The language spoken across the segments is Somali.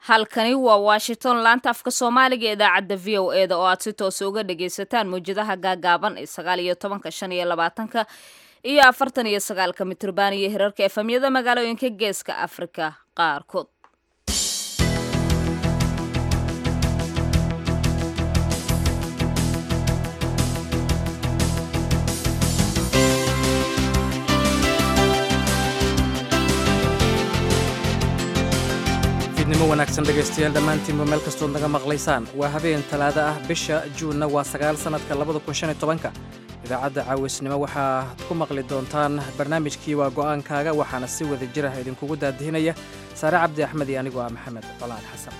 halkani waa washington laanta afka soomaaliga ee idaacadda v o eda oo aad si toosa uga dhagaysataan mawjadaha gaagaaban ee sagaal iyo tobanka shan iyo labaatanka iyo afartan iyo sagaalka mitrban iyo hirarka efamyada magaalooyinka geeska afrika qaarkood fiidnimo wanaagsan dhegaystayaal dhammaantiinba meel kastood naga maqlaysaan waa habeen talaada ah bisha juunna waa sagaal sannadka labada kun shan iyo tobanka idaacadda caawisnimo waxaad ku maqli doontaan barnaamijkii waa go'aankaaga waxaana si wada jirah idinkugu daadihinaya saare cabdi axmed iyo anigoo ah maxamed colaad xasan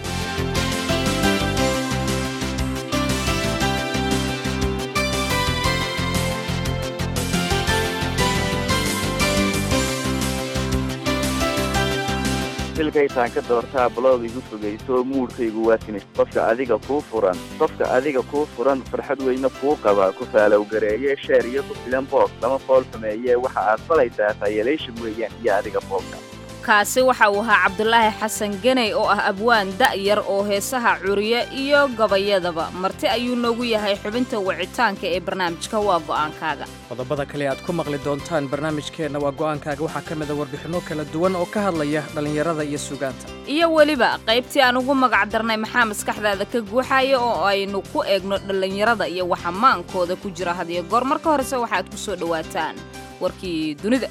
filkaytaan ka doortaa balood igu fogayso muudhkaygu waasinay qofka adiga kuu furan qofka adiga kuu furan farxad weyne kuu qaba ku faalow gareeye sheer iyo ku filan boog lama fool xumeeye waxa aad falaysaa tayaleyshan weeyaan iyo adiga foolka kaasi waxa uu ahaa cabdulaahi xasan geney oo ah abwaan da'yar oo heesaha curiye iyo gabayadaba marti ayuu noogu yahay xubinta wicitaanka ee barnaamijka waa go'aankaaga qodobada kale aad ku maqli doontaan barnaamijkeenna waa go'aankaaga waxaa ka mida warbixinno kala duwan oo ka hadlaya dhallinyarada iyo sugaanta iyo weliba qaybtii aan ugu magac darnay maxaa maskaxdaada ka guuxaya oo aynu ku eegno dhallinyarada iyo waxa maankooda ku jira hadiyo goor marka horese waxaad ku soo dhowaataan warkii dunida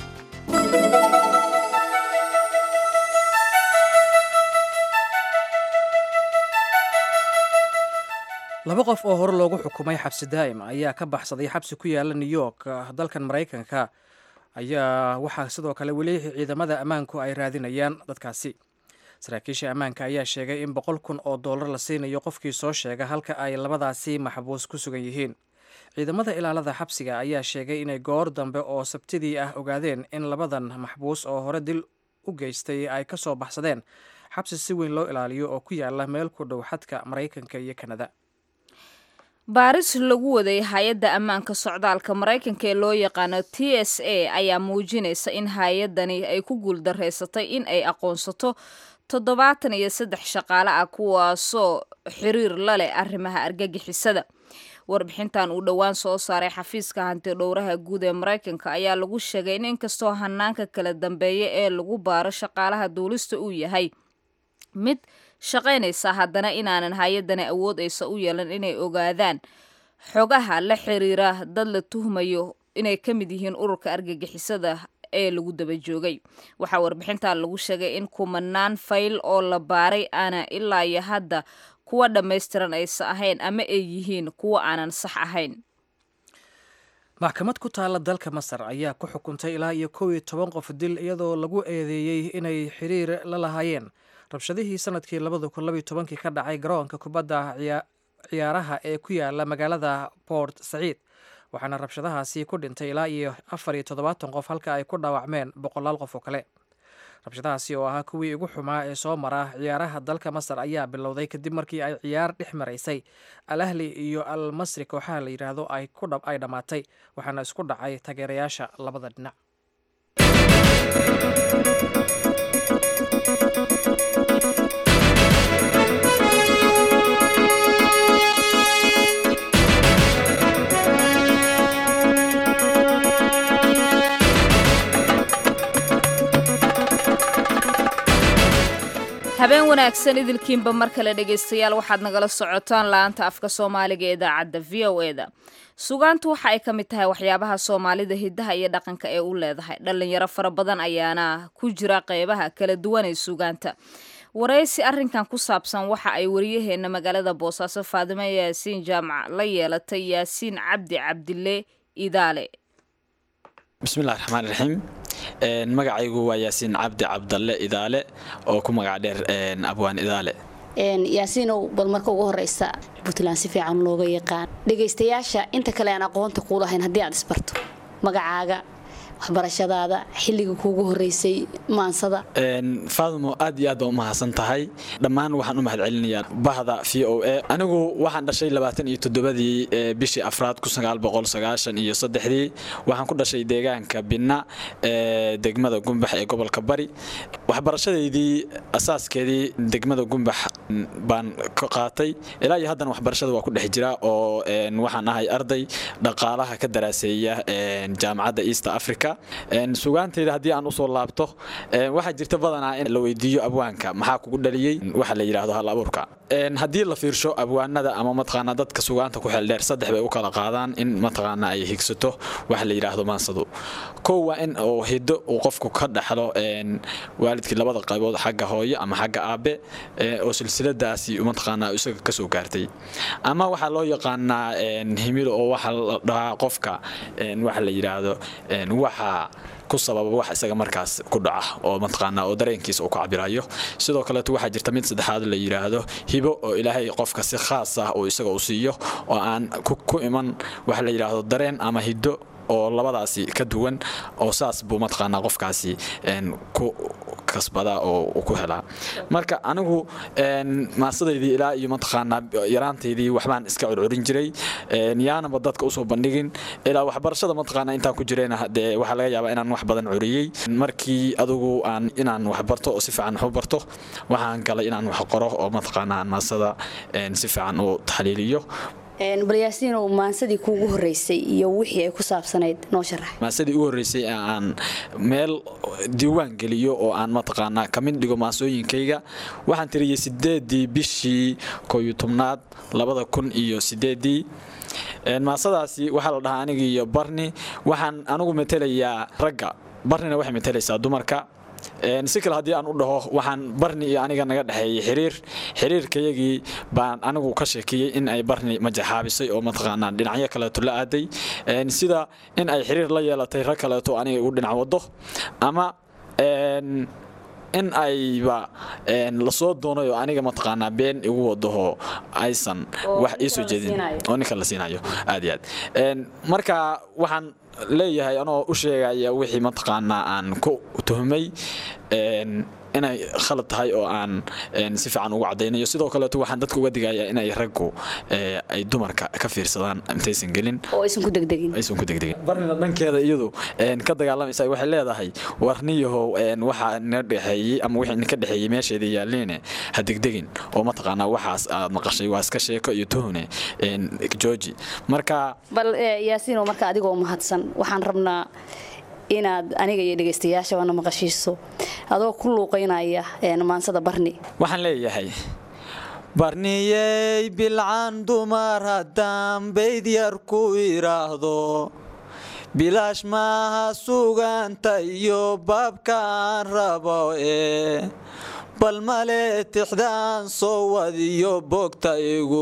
laba qof oo hore loogu xukumay xabsi daa'im ayaa ka baxsaday xabsi ku yaala new york dalkan maraykanka ayaa waxaa sidoo kale weli ciidamada ammaanku ay raadinayaan dadkaasi saraakiisha ammaanka ayaa sheegay in boqol kun oo dollar la siinayo qofkii soo sheega halka ay labadaasi maxbuus ku sugan yihiin ciidamada ilaalada xabsiga ayaa sheegay inay goor dambe oo sabtidii ah ogaadeen in labadan maxbuus oo hore dil u geystay ay ka soo baxsadeen xabsi si weyn loo ilaaliyo oo ku yaala meel ku dhow xadka maraykanka iyo kanada baaris lagu waday hay-adda ammaanka socdaalka maraykanka ee loo yaqaano t s a ayaa muujinaysa in hay-addani ay ku guuldareysatay in ay aqoonsato toddobaatan iyo saddex shaqaale ah kuwaasoo xiriir la leh arrimaha argagixisada warbixintan uu dhowaan soo saaray xafiiska hanti dhowraha guud ee maraykanka ayaa lagu sheegay in inkastoo hanaanka kala dambeeya ee lagu baaro shaqaalaha duulista uu yahay mid shaqaynaysa haddana inaanan hay-addani awood aysa u yeelan inay ogaadaan xogaha la xiriira dad la tuhmayo inay ka mid yihiin ururka argagixisada ee lagu daba joogay waxaa warbixintan lagu sheegay in kumanaan fayl oo la baaray aana ilaa iyo hadda kuwa dhammaystiran aysa ahayn ama ay yihiin kuwa aanan sax ahayn maxkamad ku taalla dalka masar ayaa ku xukuntay ilaa iyo kow iyo toban qof dil iyadoo lagu eedeeyey inay xiriir la lahaayeen rabshadihii sanadkii labada kun labiyo tobankii ka dhacay garoonka kubadda ciyaaraha ee ku yaala magaalada port saciid waxaana rabshadahaasi ku dhintay ilaa iyo afar iyo toddobaatan qof halka ay ku dhaawacmeen boqolaal qof oo kale rabshadahaasi oo ahaa kuwii ugu xumaa ee soo mara ciyaaraha dalka masar ayaa bilowday kadib markii ay ciyaar dhex maraysay al ahli iyo al masri kooxaha la yidhaahdo ay ay dhammaatay waxaana isku dhacay taageerayaasha labada dhinac habeen wanaagsan idilkiinba mar kale dhegaystayaal waxaad nagala socotaan la-aanta afka soomaaliga ee idaacadda v o e da sugaantu waxa ay ka mid tahay waxyaabaha soomaalida hidaha iyo dhaqanka ee u leedahay dhallinyaro fara badan ayaana ku jira qeybaha kala duwan ee sugaanta waraysi arrinkan ku saabsan waxa ay wariyaheena magaalada boosaaso faadimo yaasiin jaamac la yeelatay yaasiin cabdi cabdile idaale bismillahi raxmaan raxiim magacaygu waa yaasiin cabdi cabdalle idaale oo ku magac dheer abwaan idaale yaasiinow bal marka ugu horeysa puntland si fiican looga yaqaan dhegaystayaasha inta kale aan aqoonta kuu lahayn haddii aad isbarto magacaaga waxbarashadaada xilliga kuugu horeysay maansada faadmo aad iyo aad baa u mahadsan tahay dhammaan waxaan u mahadcelinayaa bahda v o a anigu waxaan dhashay labaatan iyo toddobadii bishii afraad kun sagaal boqol sagaashan iyo saddexdii waxaan ku dhashay deegaanka binna ee degmada gumbax ee gobolka bari waxbarashadeydii asaaskeedii degmada gumbax baan ka qaatay ilaa iyo haddana waxbarashada waa ku dhex jira oo waxaan ahay arday dhaqaalaha ka daraaseeya jaamacadda east africa sugaanteyda haddii aan usoo laabto waxaa jirta badanaa in la weydiiyo abwaanka maxaa kugu dhaliyey waxa la yidhaahdo hal abuurka haddii la fiirsho abwaanada ama mataqaanaa dadka sugaanta ku xeeldheer saddex bay u kala qaadaan in mataqaanaa ay higsato waxa la yidhaahdo maansadu kow waa in uu hiddo uu qofku ka dhaxlo waalidkii labada qaybood xagga hooyo ama xagga aabe oo silsiladaasi mataqaanaa isaga kasoo gaartay ama waxaa loo yaqaanaa himilo oo waxa la dhahaa qofka waxa la yidhaahdo waxa ku sababa wax isaga markaas ku dhaca oo mataqaanaa oo dareenkiisa uu ku cabirayo sidoo kaleeto waxaa jirta mid saddexaad la yidhaahdo hibo oo ilaahay qofka si khaas ah oo isaga uu siiyo oo aan ku iman waxa la yidhaahdo dareen ama hiddo oo labadaasi ka duwan oo saas buu mataqaanaa qofkaasi ku kasbada oo ku helaa marka anigu maasadaydii ilaa iyo mataqaanaa yaraantaydii waxbaan iska curcurin jiray yaanaba dadka usoo bandhigin ilaa waxbarashada mataqaanaa intaan ku jirayna dee waxaa laga yaabaa inaan wax badan curiyey markii adigu aan inaan wax barto oo si fiican wax u barto waxaan galay inaan wax qoro oo mataqaanaa maasada si fiican u taxliiliyo balyaasiinow maansadii kuugu horeysay iyo wixii ay ku saabsanayd noo sharax maasadii ugu horreysay ee aan meel diiwaan geliyo oo aan mataqaanaa ka mid dhigo maasooyinkayga waxaan tiriyey sideedii bishii kooyo tobnaad labada kun iyo sideedii maasadaasi waxaa la dhahaa aniga iyo barni waxaan anigu matelayaa ragga barnina waxay matelaysaa dumarka si kale haddii aan u dhaho waxaan barni iyo aniga naga dhexeeyey xiriir xiriirkayagii baan anigu ka sheekeeyey in ay barni majaxaabisay oo mataqaanaa dhinacyo kaleeto la aaday sida in ay xiriir la yeelatay rag kaleeto aniga igu dhinac wado ama in ayba lasoo doonay oo aniga mataqaanaa been igu wadaho aysan wax iisoo jeedin oo ninka la siinayo aad iyo aad marka waxaan leeyahay anoo u sheegaya wixii mataqaanaa aan ku tuhmay inay khalad tahay oo aan si fiican ugu cadaynayo sidoo kaleeto waxaan dadka uga digayaa inay raggu ay dumarka ka fiirsadaan intaysan gelin oo aysan ku degdegin aysan ku degdegin barnina dhankeeda iyadu ka dagaalamaysa waxay leedahay warniyahow waxaa na dhexeeyey ama wixii ninka dhexeeyey meesheeda yaalliine ha degdegin oo mataqaanaa waxaas aad maqashay waa iska sheeko iyo tuhune georgi marka bal yaasiino marka adigoo mahadsan waxaan rabnaa inaad aniga iyo dhegaystayaashabana maqashiiso adoo ku luuqaynaya maansada barni waxaan leeyahay barniyey bilcan dumar haddaan bayd yar ku idhaahdo bilaash maaha sugaanta iyo baabka aan rabo ee bal male tixdaan soo wadiyo bogta igu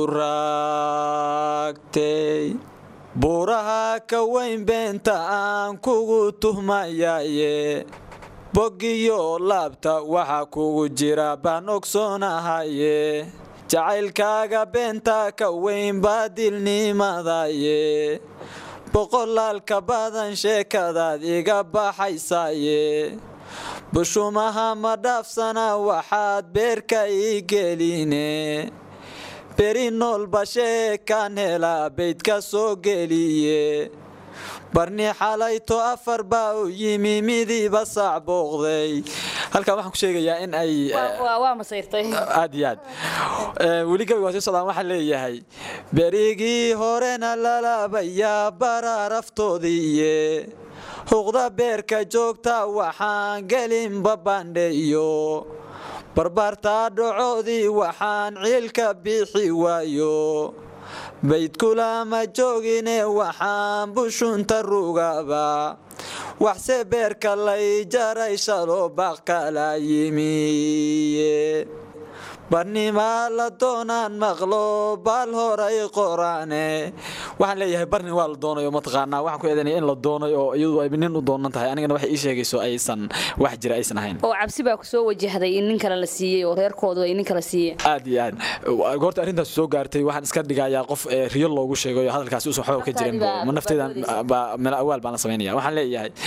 raagtay buuraha ka weyn beenta aan kugu tuhmayaye boggiyo laabta waxa kugu jira baan ogsoonahaye jacaylkaaga beenta ka weyn baadilnimadaye boqolaalka badan sheekadaad iga baxaysaye bushumaha ma dhaafsana waxaad beerka ii geline beri noolba sheekaan helaa baydka soo geliye barni xalayto afar baa u yimi midiiba saac booqday halkan waxaan ku sheegayaa in ay waa masayrtay aad iyo aad weli gabi waa sii socdaan waxaan leeyahay berigii horena lalabayaa baraaraftoodiiye huqda beerka joogta waxaan gelinba bandheeyo barbaartaa dhacoodii waxaan ciilka bixi waayo baydkulama joogine waxaan bushunta rugaba waxse beerka lay jaray shalo baqkala yimiye barnimaa la doonaan maqlo baal horay qoraane waxaan leeyahay barni waa la doonayo mataqaanaa waxaan ku eedanaya in la doonayo oo iyadu ay nin u doonan tahay anigana waxay ii sheegayso aysan wax jira aysan ahayn oo cabsi baa ku soo wajahday in nin kale la siiyey oo reerkoodu ay nin kale siiyeen aad iyo aad goorta arrintaas soo gaartay waxaan iska dhigayaa qof riyo loogu sheegayo hadalkaasi uusan waxba ka jirin ma nafteydan meel awaal baan la samaynaya waxaan leeyahay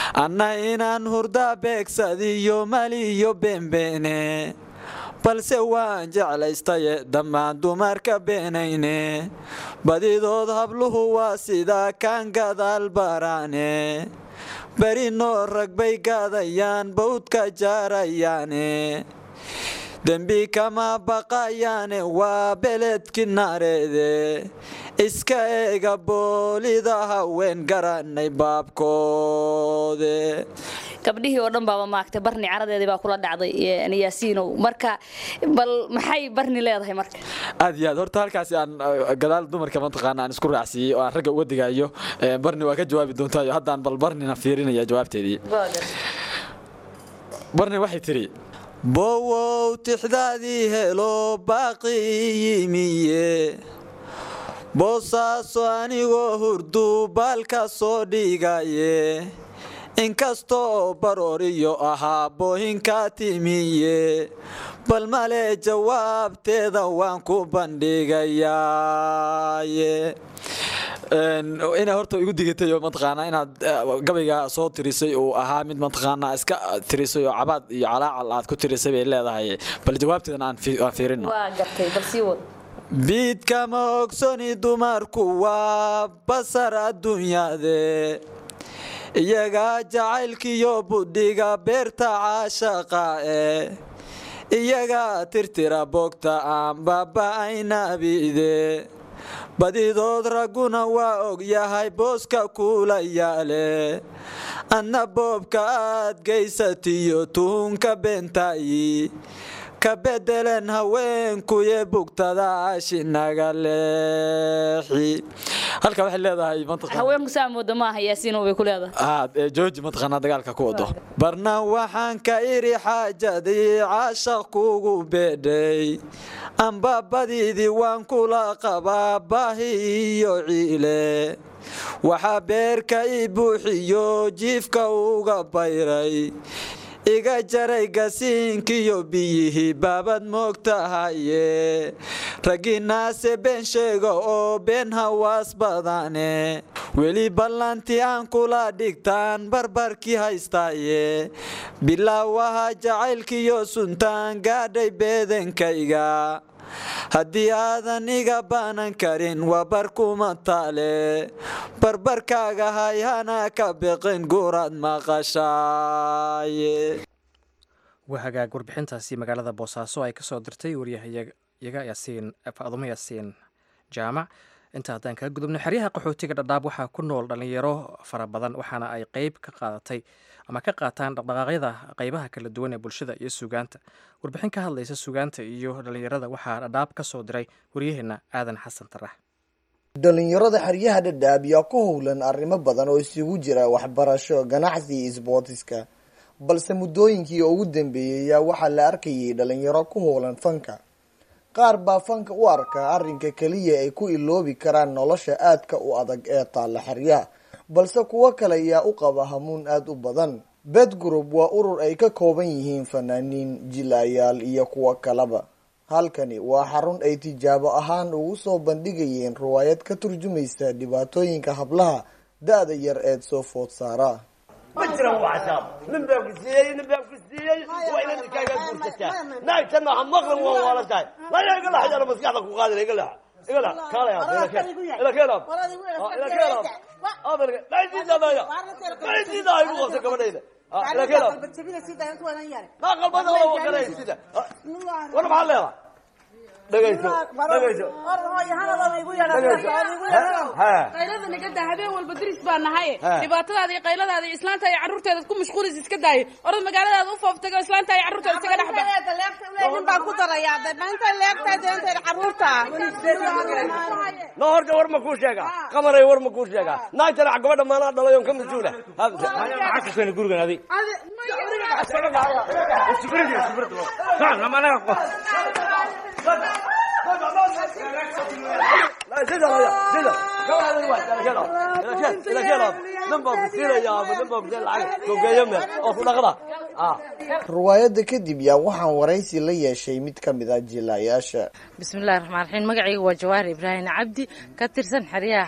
anna inaan hurda beegsadiyo maliyo beenbeene balse waan jeclaystaye dhammaan dumarka beenayne badidood habluhu waa sida kaan gadaal baraane beri noo rag bay gaadayaan bawdka jaarayaane dembi kama baqayaane waa beledki naareede iska eega boolida haween garanay baabkoode gabdhihii oo dhan baaba maagtay barni caradeedii baa kula dhacday yaasiinow marka bal maxay barni leedahay marka aad iyo aad horta halkaasi aan gadaal dumarka mataqaana aan isku raacsiiyey oo aan ragga uga digayo barni waa ka jawaabi doontayo haddaan bal barnina fiirinaya jawaabteedii barni waxay tidhi bowow tixdaadii helo baaqi yimiye boosaaso anigoo hurdu baalka soo dhigaye inkastoo barooriyo ahaa boohinka timiye bal male jawaabteeda waan ku bandhigayaaye inay horta igu digatay oo mataqaanaa inaad gabayga soo tirisay uu ahaa mid mataqaanaa iska tirisay oo cabaad iyo calaacal aad ku tirisay bay leedahay bal jawaabteedan aan fiirino waa gartay bal sii wad biidkama ogsoni dumarku waa basar adduunyade iyagaa jacaylkiyo budhiga beerta caashaqa eh iyagaa tirtira boogta aan baaba'aynabide badidood ragguna waa og yahay booska kula yaale adna boobka aad gaysatiyo tuhunka beentayi ka bedelen haweenkuye bugtada ashinaga leexi halka waxay leedahay haweenku saa mooda maaha yaasiinow bay ku leedahay jooji mataqaanaa dagaalka ku wado barna waxaan ka iri xaajadii caashaq kugu beedhay amba badiidii waan kula qabaa baahi iyo ciile waxaa beerka i buuxiyo jiifka uga bayray iga jaray gasiinkiyo biyihii baabad moogtahaye raggiinaase been sheega oo been hawaas badane weli ballantii aan kula dhigtaan barbarkii haystaaye bilaawaha jacaylkiyo suntaan gaadhay beedankayga haddii aadan iga baanan karin waa barkuma taale barbarkaaga hay hana ka biqin guraad maqashaaye waa hagaag warbixintaasi magaalada boosaaso ay kasoo dirtay waryahayaga yaasiin faadumo yaasiin jaamac inta haddaan kaga gudubno xeryaha qaxootiga dhadhaab waxaa ku nool dhallinyaro fara badan waxaana ay qeyb ka qaadatay ama ka qaataan dhaqdhaqaaqyada qeybaha kala duwan ee bulshada iyo sugaanta warbixin ka hadlaysa sugaanta iyo dhallinyarada waxaa dhadhaab ka soo diray waryaheena aadan xasan tarax dhalinyarada xeryaha dhadhaab yaa ku howlan arrimo badan oo isugu jira waxbarasho ganacsi iyo isboortiska balse muddooyinkii ugu dambeeyey yaa waxaa la arkayay dhalinyaro ku howlan fanka qaar baa fanka u arkaa arrinka keliya ay ku iloobi karaan nolosha aadka u adag ee taalla xeryaha balse kuwo kale yaa u qaba hamuun aada u badan bed group waa urur ay ka kooban yihiin fanaaniin jilayaal iyo kuwo kaleba halkani waa xarun ay tijaabo ahaan ugu soo bandhigayeen riwaayad ka turjumaysa dhibaatooyinka hablaha da-da yar eed soo food saara ma jiran waa casaab nin baa ku siiyey nin baa ku siiyey waa inaad inkaaga guursataa naagtana ha maqlan waa waala tahay laya iga lax yara maskaxda ku qaadina iga lax iga lax kaalaya ila keen ila keenab ila keenab abalka macidiidadaya macidiida igu qabsa gabadhayda ila keenab maa qalbada wala waqanay sida war maxaa leedahay dhegayso dhegayso qaylada nagada habeen walba diris baa nahay dhibaatadaada iyo qayladaada iyo islaanta iyo carruurteeda ku mashquulis iska daayay orad magaaladaada u fooftago islaanta iyo carruurteeda isaga dhexba baan ku darayaa maanta leegtahay deentayda carruurta no horta war ma kuu sheega qamaray war ma kuu sheega naagtana gabadha maanaa dhalay oon ka mas-uula maxaa ka keena gurigan adi riwaayadda kadib yaa waxaan waraysi la yeeshay mid ka mid ah jilaayaasha bismillahi raxmaan raxiim magacayga waa jawaahir ibraahim cabdi ka tirsan xeryaha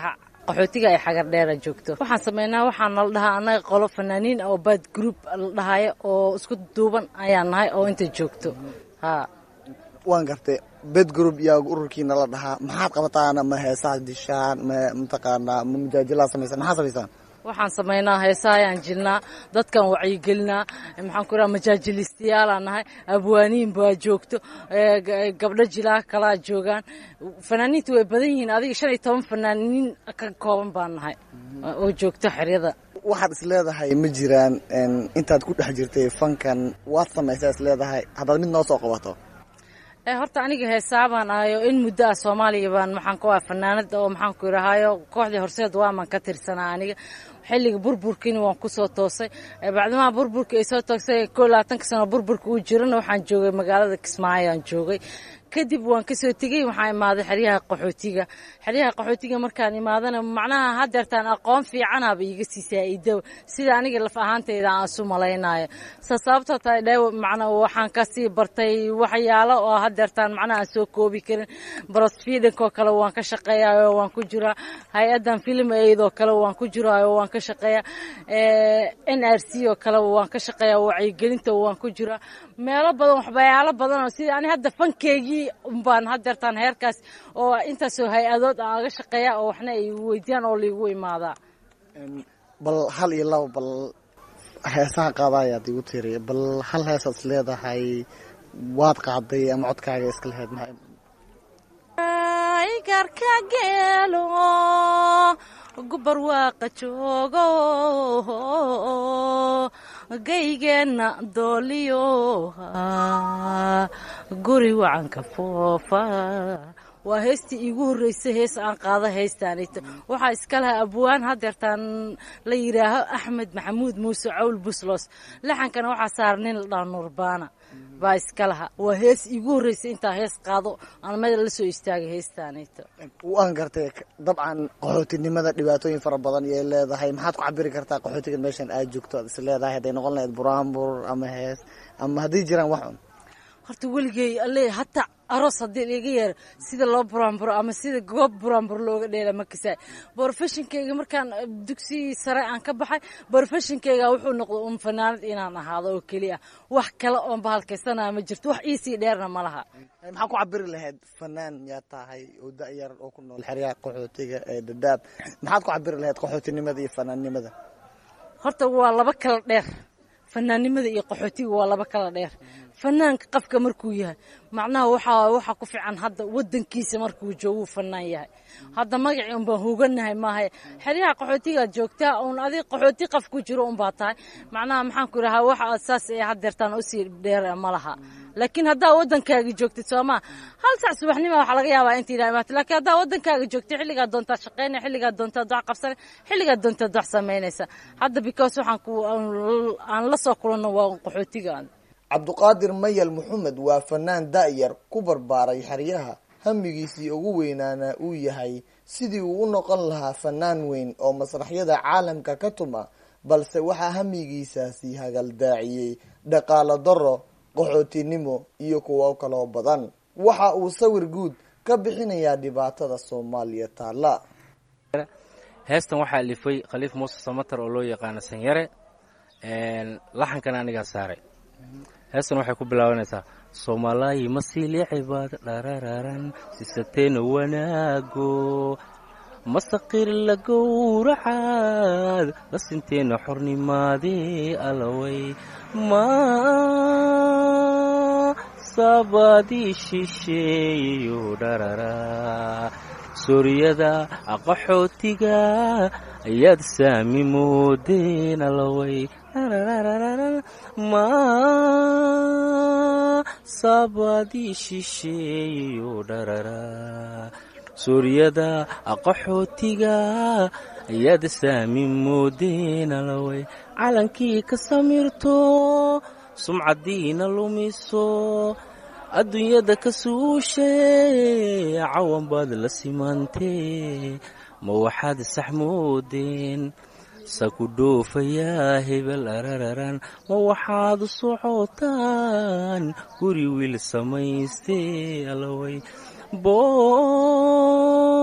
qaxootiga ay xagar dheera joogto waxaan sameynaa waxaan nala dhahaa annaga qolo fanaaniin oo bad group la dhahayo oo isku duuban ayaan nahay oo inta joogto ha waan gartay bed group yaa ururkiina la dhahaa maxaad qabataan ma heesaha dishaan ma mataqaanaa ma mujaajilaa samaysaan maxaad samaysaan waxaan sameynaa heesaha ayaan jilnaa dadkan wacyigelinaa maxaan ku raha majaajilistayaalaan nahay abwaaniin baa joogto gabdho jilaa kalaa joogaan fanaaniinta way badan yihiin adiga shan iyo toban fanaaniin ka kooban baan nahay oo joogto xeryada waxaad is leedahay ma jiraan intaad ku dhex jirtay fankan waad samaysaa is leedahay haddaad mid noo soo qabato horta aniga heesaabaan ahayo in muddo ah soomaaliya baan maxaan ku ah fanaanada oo maxaan ku idhahaayo kooxdii horseed waaman ka tirsanaa aniga xilliga burburkiina waan kusoo toosay bacdimaha burburka ay soo toosay koo labaatanka sano burburka uu jirana waxaan joogay magaalada kismaayo aan joogay kadib waan kasoo tegey waxaan imaaday xeryaha qaxootiga xeryaha qaxootiga markaan imaadana macnaha hadeertaan aqoon fiicanaba iiga sii saa-ido sida aniga laf ahaantayda aan isu malaynayo sa sababtoo tahay dhe macna waxaan kasii bartay waxyaalo oo hadeertaan macnaha aan soo koobi karin brosfiidankoo kale waan ka shaqeeyayo waan ku jiraa hay-adan film aid oo kale waan ku jiraayo waan ka shaqeeya n r c oo kale waan ka shaqeeya wacyigelinta waan ku jiraa meelo badan waxbayaalo badan oo sida ani hadda fankeygii umbaan hadeertaan heerkaas oo intaasoo hay-adood aan aga shaqeeya oo waxna ay weydiyaan oo laigu imaadaa bal hal iyo laba bal heesaha qaadayaad igu tiri bal hal heesaad is leedahay waad qaaday ama codkaaga iska lahayd garka geelo gubar waaqa joogo gaygeenna dooliyo guri wacanka foofa waa heestii iigu horreysay hees aan qaado heestaanito waxaa iska lahaa abwaan hadeertaan la yidhaaho axmed maxamuud muuse cawl buslos laxankana waxaa saara nin la dhaha nuurbaana baa iska laha waa hees iigu horreysay intaa hees qaado aan meel la soo istaagay heestaanito waan gartay dabcan qaxootinimada dhibaatooyin fara badan iyay leedahay maxaad ku cabiri kartaa qaxootiga meeshan aad joogto aad is leedahay hadday noqon lahayd buraanbur ama hees ama hadday jiraan wax un horta weligey alle hataa aroos haddii liiga yeero sida loo buraanburo ama sida goob buraanbur looga dheela ma kasaay borofeshonkeyga markaan dugsigii sare aan ka baxay borofeshonkeyga wuxuu noqday un fanaanad inaan ahaado oo keliya wax kale oon bahalkaysanaa ma jirto wax iisii dheerna ma laha maxaa ku cabiri lahayd fanaan yaa tahay oo da-yar oo ku nool xeryaha qaxootiga ee dadaab maxaad ku cabiri lahayd qaxootinimada iyo fanaannimada horta waa laba kala dheer fanaannimada iyo qaxootiga waa laba kala dheer fanaanka qafka markuu yahay macnaha waxaa waxaa ku fiican hadda wadankiisa markuu jooguu fanaan yahay hadda magacii unbaan hoganahay maaha xeryaha qaxootigaad joogtaa uun adig qaxooti qaf ku jiro unbaa tahay macnaha maxaan ku idhahaa waxa saas ee hadeertaan usii dheer ma laha laakiin haddaa wadankaaga joogtid soomaa hal sac subaxnima waxaa laga yaabaa inta ina imaata lakiin haddaa wadankaaga joogtid xilligaa doontaad shaqeynaya xilligaa doontaad wax qabsanay xilligaa doontaad wax samaynaysa hadda because waxaan ku aan la soo kulanno waa qaxootiga cabduqaadir mayal maxamed waa fanaan da-yar ku barbaaray xeryaha hamigiisii ugu weynaana uu yahay sidii uu u noqon lahaa fanaan weyn oo masraxyada caalamka ka tuma balse waxaa hamigiisaasi hagaldaaciyey dhaqaalo daro qaxootinimo iyo kuwo kaloo badan waxa uu sawir guud ka bixinayaa dhibaatada soomaaliya taalla heestan waxaa alifay khaliif muuse samatar oo loo yaqaano sanyare laxankana anigaa saaray heestan waxay ku bilaabanaysaa soomaalaayi masiiliicibaad dharararan sisateena wanaago masaqir la gowracaad lasinteena xornimaadee alaway ma sabaadii shisheeyo dharara suuriyada qaxootiga ayaad saami moodeen alaway ma sabaadii shisheeyo dharara suuriyada qaxootiga ayaad saami moodeen alaway calankii ka samirto sumcadiina lumiso adduunyada ka suushe cawan baad la simantee ma waxaad sax moodeen saku dhoofayaa hebel arararan ma waxaad u socotaan guri wiil samaystee alaway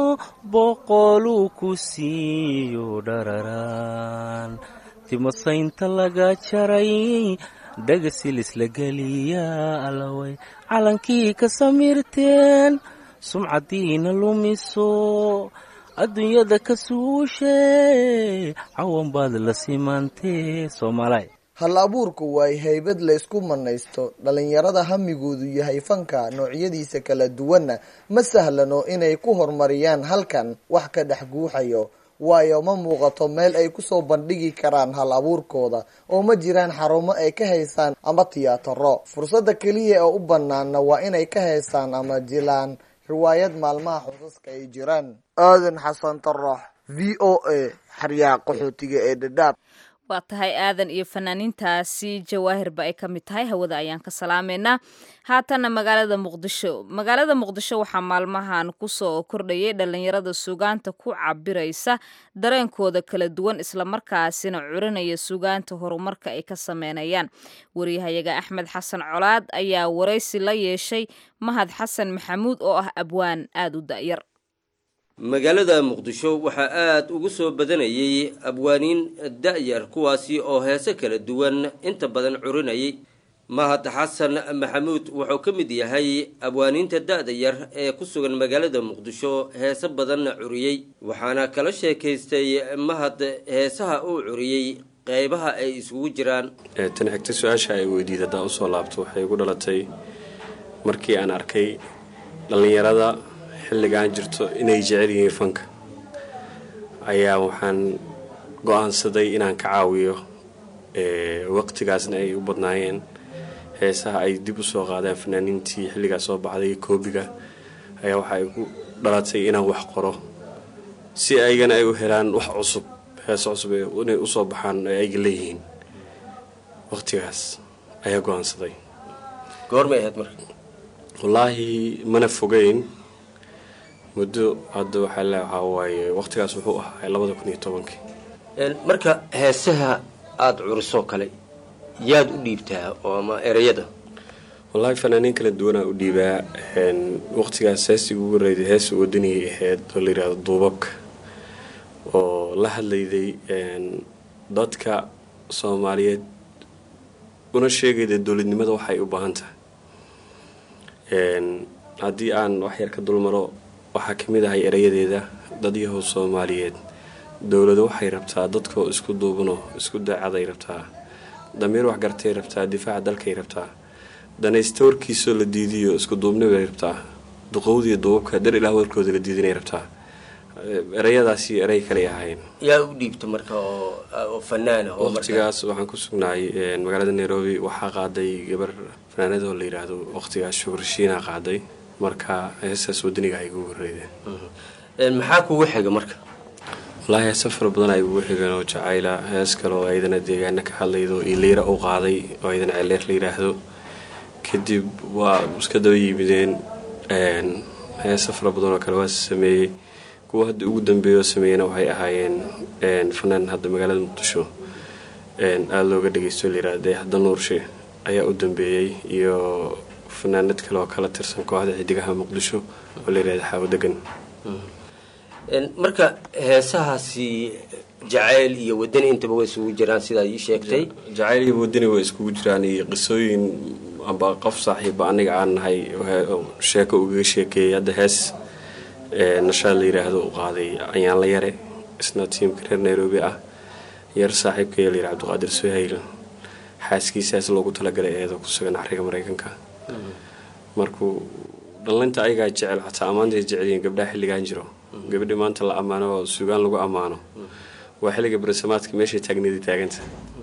boqoluu ku siiyo dhararaan timasaynta laga jaray dhagasilis la geliyaa allaway calankii ka samirteen sumcadiina lumiso adduunyada ka suushe cawan baad la simaantee soomaalay hal abuurku waa haybad laysku manaysto dhallinyarada hamigoodu yahay fanka noocyadiisa kala duwanna ma sahlano inay ku horumariyaan halkan wax ka dhex guuxayo waayo ma muuqato meel ay kusoo bandhigi karaan hal abuurkooda oo ma jiraan xarumo ay ka haysaan ama tiyaataro fursadda keliya ee u banaana waa inay ka haysaan ama jilaan riwaayad maalmaha xusaska ay jiraan aadan xasan tarax v o a xaryaha qaxootiga ee dhadhaab waa tahay aadan iyo fanaaniintaasi jawaahirba ay ka mid tahay hawada ayaan ka salaameynaa haatanna magaalada muqdisho magaalada muqdisho waxaa maalmahan kusoo kordhayay dhalinyarada sugaanta ku cabiraysa dareenkooda kala duwan islamarkaasina curinaya sugaanta horumarka ay ka sameynayaan waryahayaga axmed xasan colaad ayaa waraysi la yeeshay mahad xasan maxamuud oo ah abwaan aada u da'yar magaalada muqdisho waxaa aada ugu soo badanayay abwaaniin da'yar kuwaasi oo heese kala duwan inta badan curinayay mahad xasan maxamuud wuxuu ka mid yahay abwaaniinta da-da yar ee ku sugan magaalada muqdisho heese badanna curiyey waxaana kala sheekaystay mahad heesaha uu curiyey qeybaha ay isugu jiraan tan xigta su-aasha ay weydiid haddaa usoo laabto waxay igu dhalatay markii aan arkay dhallinyarada xilligaan jirto inay jecel yihiin fanka ayaa waxaan go-aansaday inaan ka caawiyo waqtigaasna ay u badnaayeen heesaha ay dib usoo qaadeen fanaaniintii xilligaas soo baxday koobiga ayaa waxaa igu dhalatay inaan wax qoro si aygana ay u helaan wax cusub heeso cusub inay usoo baxaan ay ayga leeyihiin waqtigaas ayaa go-aansaday goormay ahayd marka wallaahi mana fogeyn muddo hadda waxaa le waxaa waaye waqtigaas wuxuu ahaa labada kun iyo tobankii marka heesaha aada curisoo kale yaad u dhiibtaa oo ama ereyada wallaahi fanaaniin kala duwanaa u dhiibaa waqtigaas heestii ugu horeyday heesa wadaniyay ahayd oo la yidhahdo duubabka oo la hadlayday dadka soomaaliyeed una sheegayda dowladnimada waxay u baahan tahay haddii aan wax yar ka dulmaro waxaa ka mid ahay erayadeeda dadyahow soomaaliyeed dowladu waxay rabtaa dadkoo isku duubanoo isku daacaday rabtaa damiir waxgartay rabtaa difaaca dalkay rabtaa danaysta warkiisoo la diidiyo isku duubnibay rabtaa duqowdiiyo duubabka dar ilaah warkooda la diidinay rabtaa erayadaasi eray kaley ahayn yaa u dhiibta marka oo fanaan waqtigaas waxaan ku sugnaay magaalada nairobi waxaa qaaday gabar fanaanadoo la yidhaahdo waqtigaas shukurshiina qaaday marka heestaas wadaniga ay igu horeydeen maxaa kugu xiga marka wallaahi heese fara badan ay ugu xigeen oo jacayla hees kale oo aydana deegaana ka hadlaydo iyo liira u qaaday oo aydana celeer la yidhaahdo kadib waa iska daba yimideen heese fara badan oo kale waa sameeyey kuwa hadda ugu dambeeya oo sameeyena waxay ahaayeen fanaan hadda magaalada muqdisho aada looga dhageysto layidhahda hadda nuurshe ayaa u dambeeyey iyo fanaanad kale oo kala tirsan kooxda xidigaha muqdisho oo la yidhahda xaawo degan marka heesahaasi jacayl iyo wadani intaba way isugu jiraan sidaa ii sheegtay jacayl iyo wadani way iskugu jiraan iyo qisooyin amba qof saaxiiba aniga aan nahay sheeko ugaga sheekeeyay hadda hees nashaad la yidhaahdo u qaaday ayaan la yare isna tiimka reer nairobi ah yar saaxiibkaya la yidhi cabdiqaadir suhayl xaaskiisaas loogu talagalay eedoo ku sugan xariga mareykanka markuu dhallinta ayagaa jecel xataa ammaantay jecelyihiin gabdhaha xilligaan jiro gabadhi maanta la ammaano oo sugaan lagu ammaano waa xilliga barisamaadka meeshay taagnadii taaganta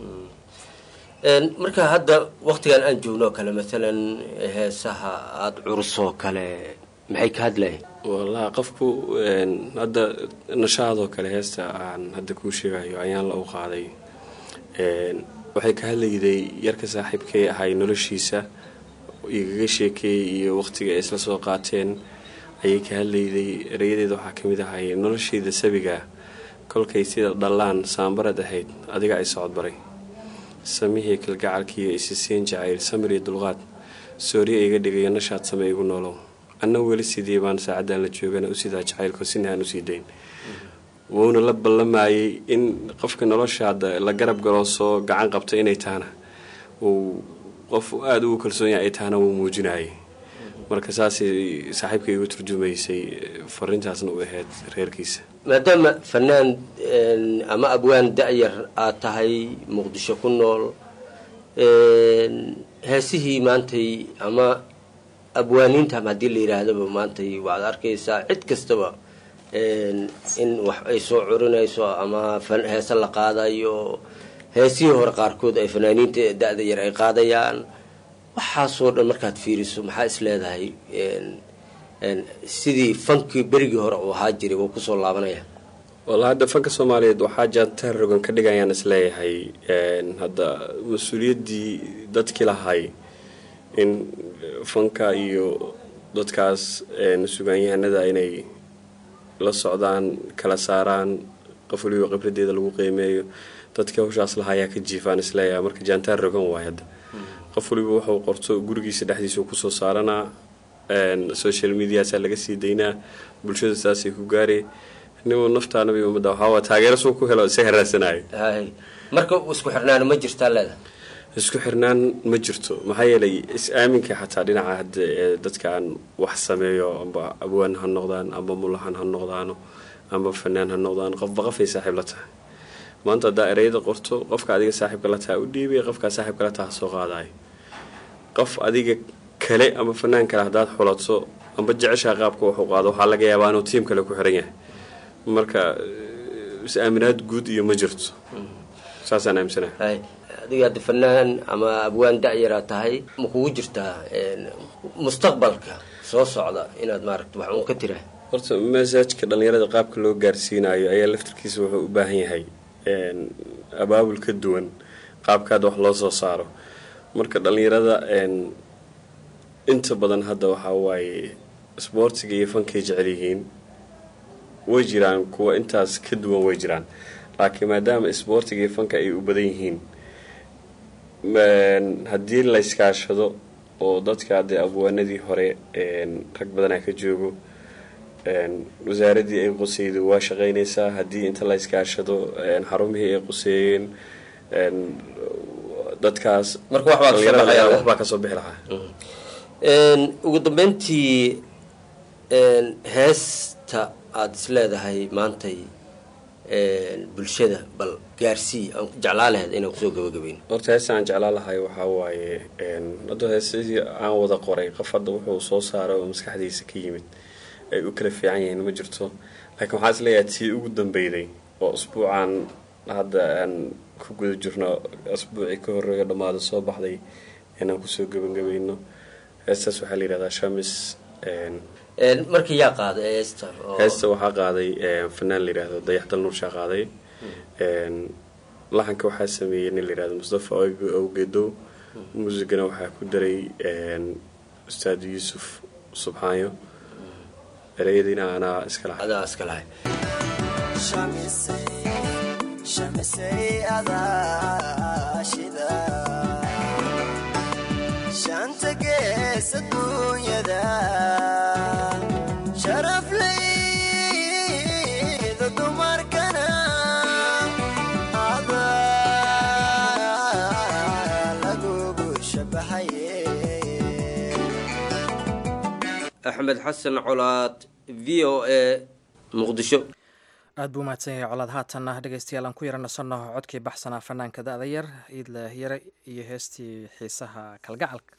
marka hadda waqtigan aan joogno kale maalan heesaha aada curusoo kale maxay ka hadlayan wallahi qofku hadda nashaadoo kale heesta aan hadda kuu sheegayo ayaan la u qaaday waxay ka hadlayday yarka saaxiibkay ahay noloshiisa igaga sheekeeyey iyo waqtiga ay isla soo qaateen ayay ka hadlayday erayadeeda waxaa kamid ahay noloshayda sabiga kolkay sida dhallaan saambarad ahayd adiga ay socodbaray samihii kalgacalkiiyo isisiin jacayl samir iyo dulqaad sooriya iga dhigayo nashaad same igu noolow anna weli sidii baan saacaddan la joogana u sidaa jacaylko sina aan usii dayn wuuna la ballamayay in qofka noloshaada la garab galoo soo gacan qabta inay tahana uu qof aada ugu kalsoon yahay ay tahana wuu muujinayay marka saasay saaxiibka igu turjumaysay fariintaasna u ahayd reerkiisa maadaama fanaan ama abwaan da-yar aad tahay muqdisho ku nool heesihii maantay ama abwaaniinta haddii la yidhaahdaba maantay waxaad arkaysaa cid kastaba in wax ay soo curinayso ama heese la qaadayo heesihii hore qaarkood ay fanaaniinta da-da yar ay qaadayaan waxaasoo dhan markaad fiiriso maxaa is leedahay sidii fankii berigii hore uu ahaa jiray wuu kusoo laabanaya walla hadda fanka soomaaliyeed waxaa jaantaar rogan ka dhigayaan isleeyahay hadda mas-uuliyaddii dadkii lahay in fanka iyo dadkaas sugaanyahanada inay la socdaan kala saaraan qof waliba khibradeeda lagu qiimeeyo dadkii hawshaas lahayaa ka jiifaan isleeyahay marka jaantaar rogan waay hadda qof waliba wuxuu qorto gurigiisa dhexdiisa kusoo saaranaa social mediasaa laga sii daynaa bulshada saasay ku gaaree nimu naftaanabi ummadda waxaa taageero suu ku helo isaga raadsanayo marka isku xirnaan ma jirtaa leeda isku xirnaan ma jirto maxaa yeelay is-aaminka xataa dhinaca hadda ee dadkaan wax sameeyo amba abwaan ha noqdaan amba mulahan ha noqdaano amba fanaan ha noqdaan qofba qofay saaxiib la tahay maanta haddaa ereyada qorto qofka adiga saaxiibka la taha u dhiibay qofkaa saaxiibka la taha soo qaadayo qof adiga kale ama fanaan kale haddaad xulato amba jeceshaa qaabka waxu qaado waxaa laga yaabaa inuu tiim kale ku xiran yahay marka is-aaminaad guud iyo ma jirto saasaan aaminsanahay adiga hadda fanaan ama abwaan da-yaraa tahay ma kugu jirtaa mustaqbalka soo socda inaad maaragta wax uun ka tira horta masaajka dhallinyarada qaabka loo gaarsiinayo ayaa laftarkiisa wuxuu u baahan yahay abaabul ka duwan qaabkaad wax loo soo saaro marka dhallinyarada inta badan hadda waxaa waaye isboortiga iyo fankay jecel yihiin way jiraan kuwa intaas ka duwan way jiraan laakiin maadaama isboortiga iyo fanka ay u badan yihiin haddii la iskaashado oo dadka dee abwaanadii hore rag badanaa ka joogo wasaaradii ay quseydo waa shaqeynaysaa haddii inta la iskaashado xarumihii ay quseeyeen dadkaas waxbaa kasoo bixi lahaa ugu dambeyntii heesta aada is leedahay maantay bulshada bal gaarsii aan jeclaa lahayd inaan kusoo gabagabeyn horta heesta aan jeclaa lahay waxaa waaye hadda heesadii aan wada qoray qof hadda wuxuu soo saaray oo maskaxdiisa ka yimid ay u kala fiican yihiin ma jirto laakiin waxaa is leeyahay tii ugu dambeyday oo usbuucan hadda aan ku guda jirno asbuucii ka horeeyo dhammaada soo baxday inaan kusoo gabagabayno heestaas waxaa la yihahdaa shamis markii yaa qaaday heesta heesta waxaa qaaday fanaan la yihahdo dayaxdal nuurshaa qaaday laxanka waxaa sameeyey nin la yihahdo mustafa awgedow muusigana waxaa ku daray ustaad yuusuf subxaanyo ereyadiina anaa iska lahay adaa iska lahay shanta gees adduunyada sharaf layda dumarkana adaa lagugu shabahaye axmed xasan colaad v o a muqdisho aad buu umahadsan yahay colaad haatanna dhegeystayaal aan ku yara nasanno codkii baxsanaa fanaanka da-da yar iidla yare iyo heestii xiisaha kalgacalka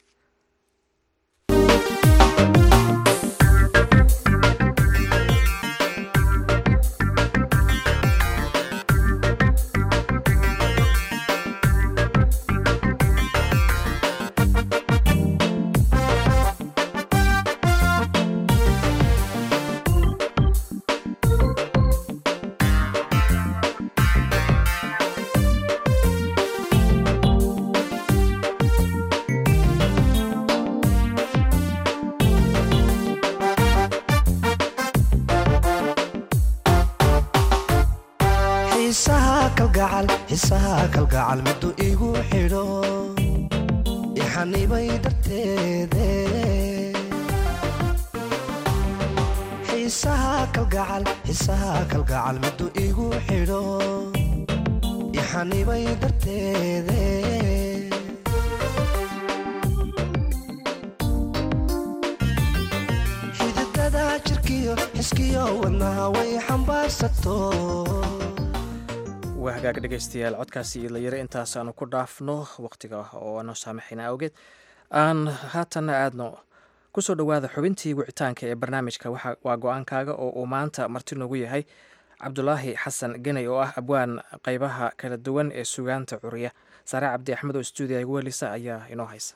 xiisaha kalgacal middu igu xidho ixanibay darteede xiisaha kalgacal xiisaha kalgacal miduu igu xidho ixanibay darteede xididada jirkiyo xiskiyo wadnaha way xambaarsato waa hagaag dhegaystayaal codkaasi iyo layaro intaas aanu ku dhaafno wakhtiga oo aanu saamaxayna awgeed aan haatanna aadno kusoo dhowaada xubintii wicitaanka ee barnaamijka waxa- waa go-aankaaga oo uu maanta marti noogu yahay cabdulaahi xasan geney oo ah abwaan qeybaha kala duwan ee sugaanta curiya saare cabdi axmed oo stuudiga igu welisa ayaa inoo haysa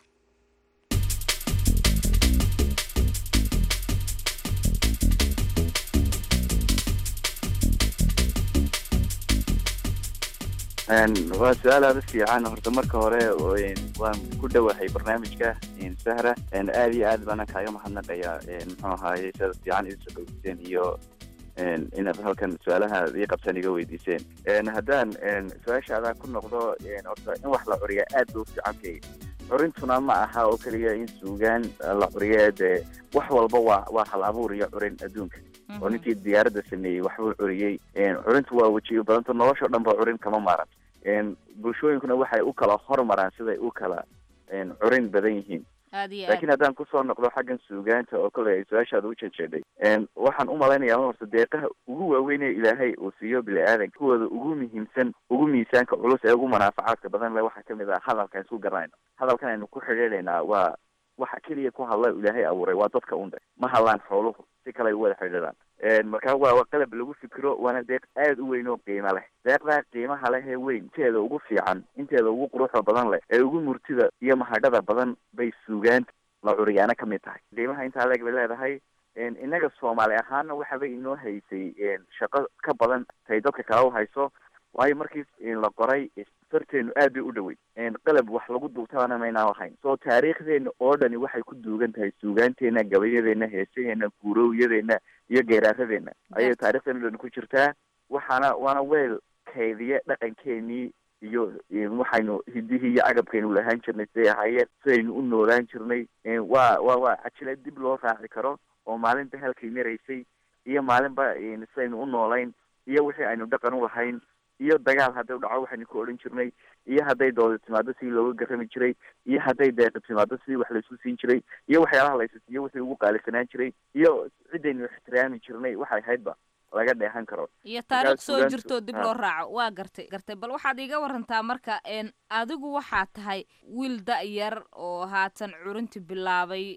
waa su-aal aada u fiican horta marka hore waan ku dhowahay barnaamijka sahra aad iyo aad baana kaaga mahadnaqaya muxuu ahaaye sida fiican idinsoo dhowdiseen iyo inaad halkan su-aalaha ii qabsan iga weydiiseen haddaan su-aashaadaa ku noqdo horta in wax la curiya aad bay u fiicantay curintuna ma aha oo keliya in suugaan la curiye dee wax walba waa waa hal abuur iyo curin adduunka oo ninkii diyaaradda sameeyey waxbuu curiyey curintu waa wejiyo badanta noloshao dhan ba curin kama maaran bulshooyinkuna waxay u kala hormaraan siday u kala curin badan yihiin aad iyo laakiin haddaan kusoo noqdo xaggan suugaanta oo kale ay su-aashaada u jejeedhay waxaan u malaynayaa horta deeqaha ugu waaweyn ee ilaahay uu siiyo bini aadanka kuwooda ugu muhiimsan ugu miisaanka culus ee ugu manaafacaadka badan le waxaa kamid ah hadalkaan isku garanayno hadalkan aynu ku xidhiidhaynaa waa waxa keliya ku hadla ilaahay abuuray waa dadka undhe ma hadlaan xooluhu si kale ay u wada xidhiidhaan marka waa waa qalab lagu fikiro waana deeq aada u weyn oo qiimo leh deeqdaa qiimaha leh ee weyn inteeda ugu fiican inteeda ugu quruxda badan leh ee ugu murtida iyo mahadhada badan bay suugaanta la curiyaana ka mid tahay qiimaha intaa leeg bay leedahay innaga soomaali ahaana waxaba inoo haysay shaqo ka badan tay dadka kale u hayso waayo markii la qoray farteenu aad bay u dhowey qalab wax lagu duubtabana maynaan lahayn soo taariikhdeena oo dhani waxay ku duugan tahay suugaanteena gabayadeena heesaheena guurowyadeena iyo geeraaradeenna ayay taarikhdeena dhani ku jirtaa waxaana waana weel kaydiye dhaqankeenii iyo waxaynu hidihii iyo cagabkaynu lahaan jirnay siday ahaayeen sidaynu u noolaan jirnay waa wa waa cajila dib loo raaci karo oo maalinba halkay maraysay iyo maalinba sidaynu u noolayn iyo wixii aynu dhaqan u lahayn iyo dagaal hadday dhaco waxaynu ku odhan jirnay iyo hadday dooda timaado sidii looga garami jiray iyo hadday deeqa timaado sidii wax laysu siin jiray iyo waxyaalaha laysasiiyo wixii ugu qaalisanaan jiray iyo ciddaynu ixtiraami jirnay waxay ahaydba laga dheehan karo iyo taariikh soo jirto dib loo raaco waa gartay gartay bal waxaad iiga warantaa marka n adigu waxaa tahay wiil da-yar oo haatan curinti bilaabay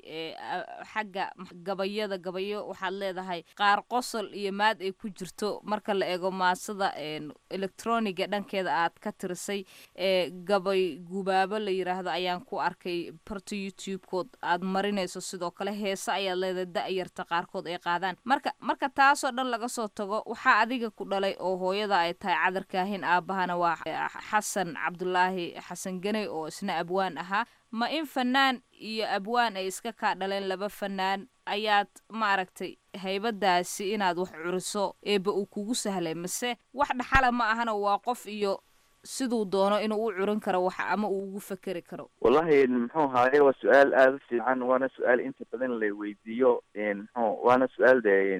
xagga gabayada gabayo waxaad leedahay qaar qosol iyo maad ay ku jirto marka la eego maasada electroniga dhankeeda aad ka tirisay ee gabay gubaabo la yiraahdo ayaan ku arkay barta youtube-kood aad marinayso sidoo kale heese ayaad leedahay da-yarta qaarkood ay qaadaan marka marka taasoo dhan laga soo tago waxaa adiga ku dhalay oo hooyada ay tahay cadarkaahin aabahana waa xasan cabdulaahi xasan ganey oo isna abwaan ahaa ma in fanaan iyo abwaan ay iska kaa dhaleen laba fanaan ayaad maaragtay haybadaasi inaad wax curiso eeba uu kugu sahlay mase wax dhaxala ma ahana waa qof iyo siduu doono inuu u curin karo wax ama uu ugu fekeri karo wallahi muxuu ahaaye waa su-aal aada u fiican waana su-aal inta badan la weydiiyo mxu waana su-aal de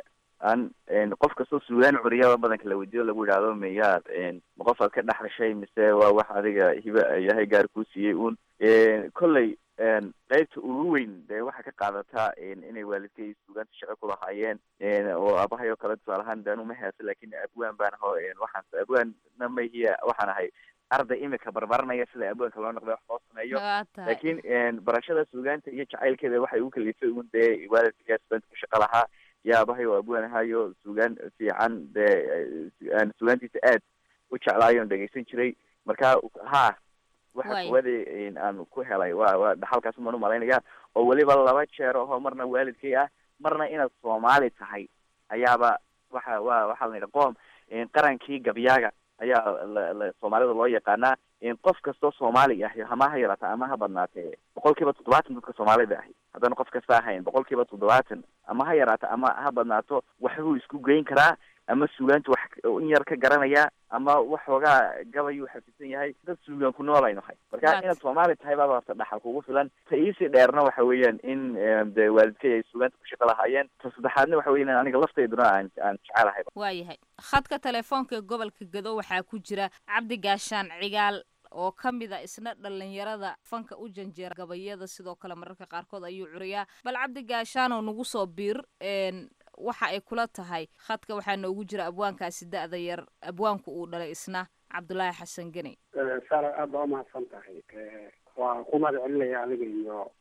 aan qof kastoo suugaan curiya badanka la weydiiyo lagu yidhaahdo miyaad ma qof aad ka dhexashay mise waa wax adiga hiba yahay gaar kuu siiyey uun kolley qeybta ugu weyn dee waxaa ka qaadataa inay waalidkay suugaanta shaqo ku lahaayeen oo aabahay oo kale tusaale ahaan daan uma heesa lakin abwaan baan aho waxaan abwaanna mahiya waxaan ahay arday imika barbaranaya sida abwaanka loo noqday wax loo sameeyo laakiin barashada suugaanta iyo jacaylkeeda waxay u kalifay un dee waalidka suugaanta ku shaqo lahaa iyo aabahay oo abwaan ahaayo suugaan fiican dee suugaantiisa aad u jeclaayo on dhegeysan jiray marka ha waxa kuwadi aan ku helay wa waa dhaxalkaas umaan umalaynaya oo weliba laba jeer aho marna waalidkay ah marna inaad soomaali tahay ayaaba waxa wa waxaa la yidhi qoom qarankii gabyaaga ayaa la soomaalida loo yaqaanaa qof kastoo soomaali ahi hama ha yaraata ama ha badnaatee boqol kiiba toddobaatan dadka soomaalida ahi haddana qof kasta ahayn boqol kiiba toddobaatan ama ha yaraata ama ha badnaato waxbuu isku geyn karaa ama suugaantu wax in yar ka garanaya ama waxoogaa gabayuu xafisan yahay dad suugaan ku nool aynu hay marka inaad soomaali tahay baaba horta dhaxal kugu filan ta iisii dheerna waxa weeyaan in de waalidkay ay suugaanta ku shaqo lahaayeen ta saddexaadna waxa weya in aniga laftayduna aan aan jecelahay waayahay khadka telefoonka ee gobolka gado waxaa ku jira cabdi gaashaan cigaal oo ka mid a isna dhalinyarada fanka u janjeera gabayada sidoo kale mararka qaarkood ayuu curiyaa bal cabdi gaashaanoo nagu soo biir waxa ay kula tahay khadka waxaa noogu jira abwaankaasi da-da yar abwaanku uu dhalay isna cabdulaahi xasan geni saara aad baa umahadsan tahay waa ku mahad celinaya adiga iyo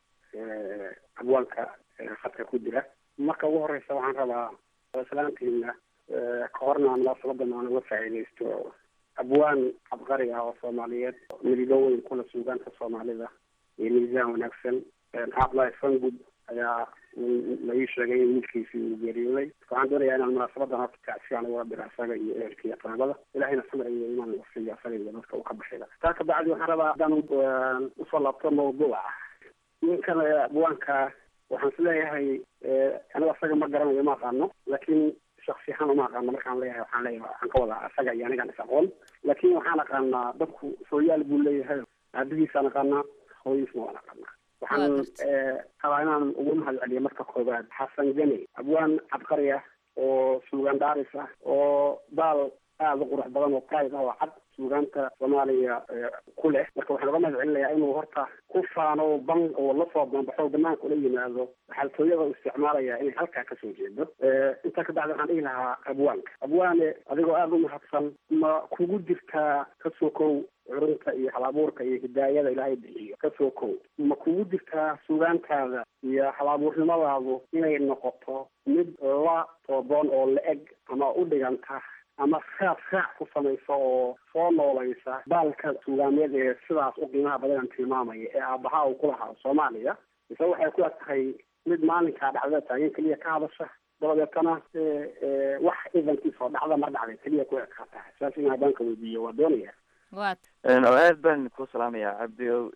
abwaanka khadka ku jira marka ugu horeysa waxaan rabaa islaantiina ka horna munaasabadan aan uga faa'iidaysto abwaan cabqari ah oo soomaaliyeed midigo weyn kula suugaanta soomaalida iyo miisaan wanaagsan cabdulahi fangud ayaa la ii sheegay in wiilkiisii uu geeriyooday waxaan doonayaa inaan munaasabadan horta tacsiyan uga diro asaga iyo ehelka iyo qaraabada ilahayna samir iyo imaan wasiiyo asaga iyo dadka uu ka baxayda taa ka bacdi waxaan rabaa haddaan usoo laabto mawduuca ninkan abwaanka waxaan is leeyahay aniga asaga ma garanayo ma aqaano laakiin shaksi ahaan uma aqaano markaan leeyahay waxaan leeyahay waxaan ka wadaa asaga iyo anigaan is aqoon laakiin waxaan aqaanaa dadku sooyaal buu leeyahay aabihiisaan aqaanaa hooyadiisna waan aqaanaa waxaan rabaa inaan ugu mahad celiyo marka koobaad xasan geni abwaan cabqari ah oo suugaan dhaaris ah oo daal aada u qurux badan oo pride ah oo cad suugaanta soomaaliya ku leh marka waxaan uga mahad celinayaa inuu horta ku faano ban oo lasoo banbaxo banaanka ula yimaado xaltooyada u isticmaalaya inay halkaa kasoo jeedo intaa ka bacdi waxaan dhihi lahaa abwaanka abwaane adigoo aada u mahadsan ma kugu jirtaa kasoo kow curunta iyo halabuurka iyo hidaayada ilaahay bixiyo kasoo kow ma kugu jirtaa suugaantaada iyo halabuurnimadaadu inay noqoto mid la toodoon oo la eg ama u dhiganta ama raac raac ku samaysa oo soo noolaysa baalka suugaameed ee sidaas u qiimaha badan tilmaamaya ee aabaha uu ku lahaa soomaaliya mise waxay ku eg tahay mid maalinkaa dhacdada taagan keliya ka hadasha dabadeetana wax idankiisa oo dhacda mar dhacday keliya ku eg kaa tahay saas in habaanka weydiiyo waa doonaya wat oo aad baan ku salaamayaa cabdio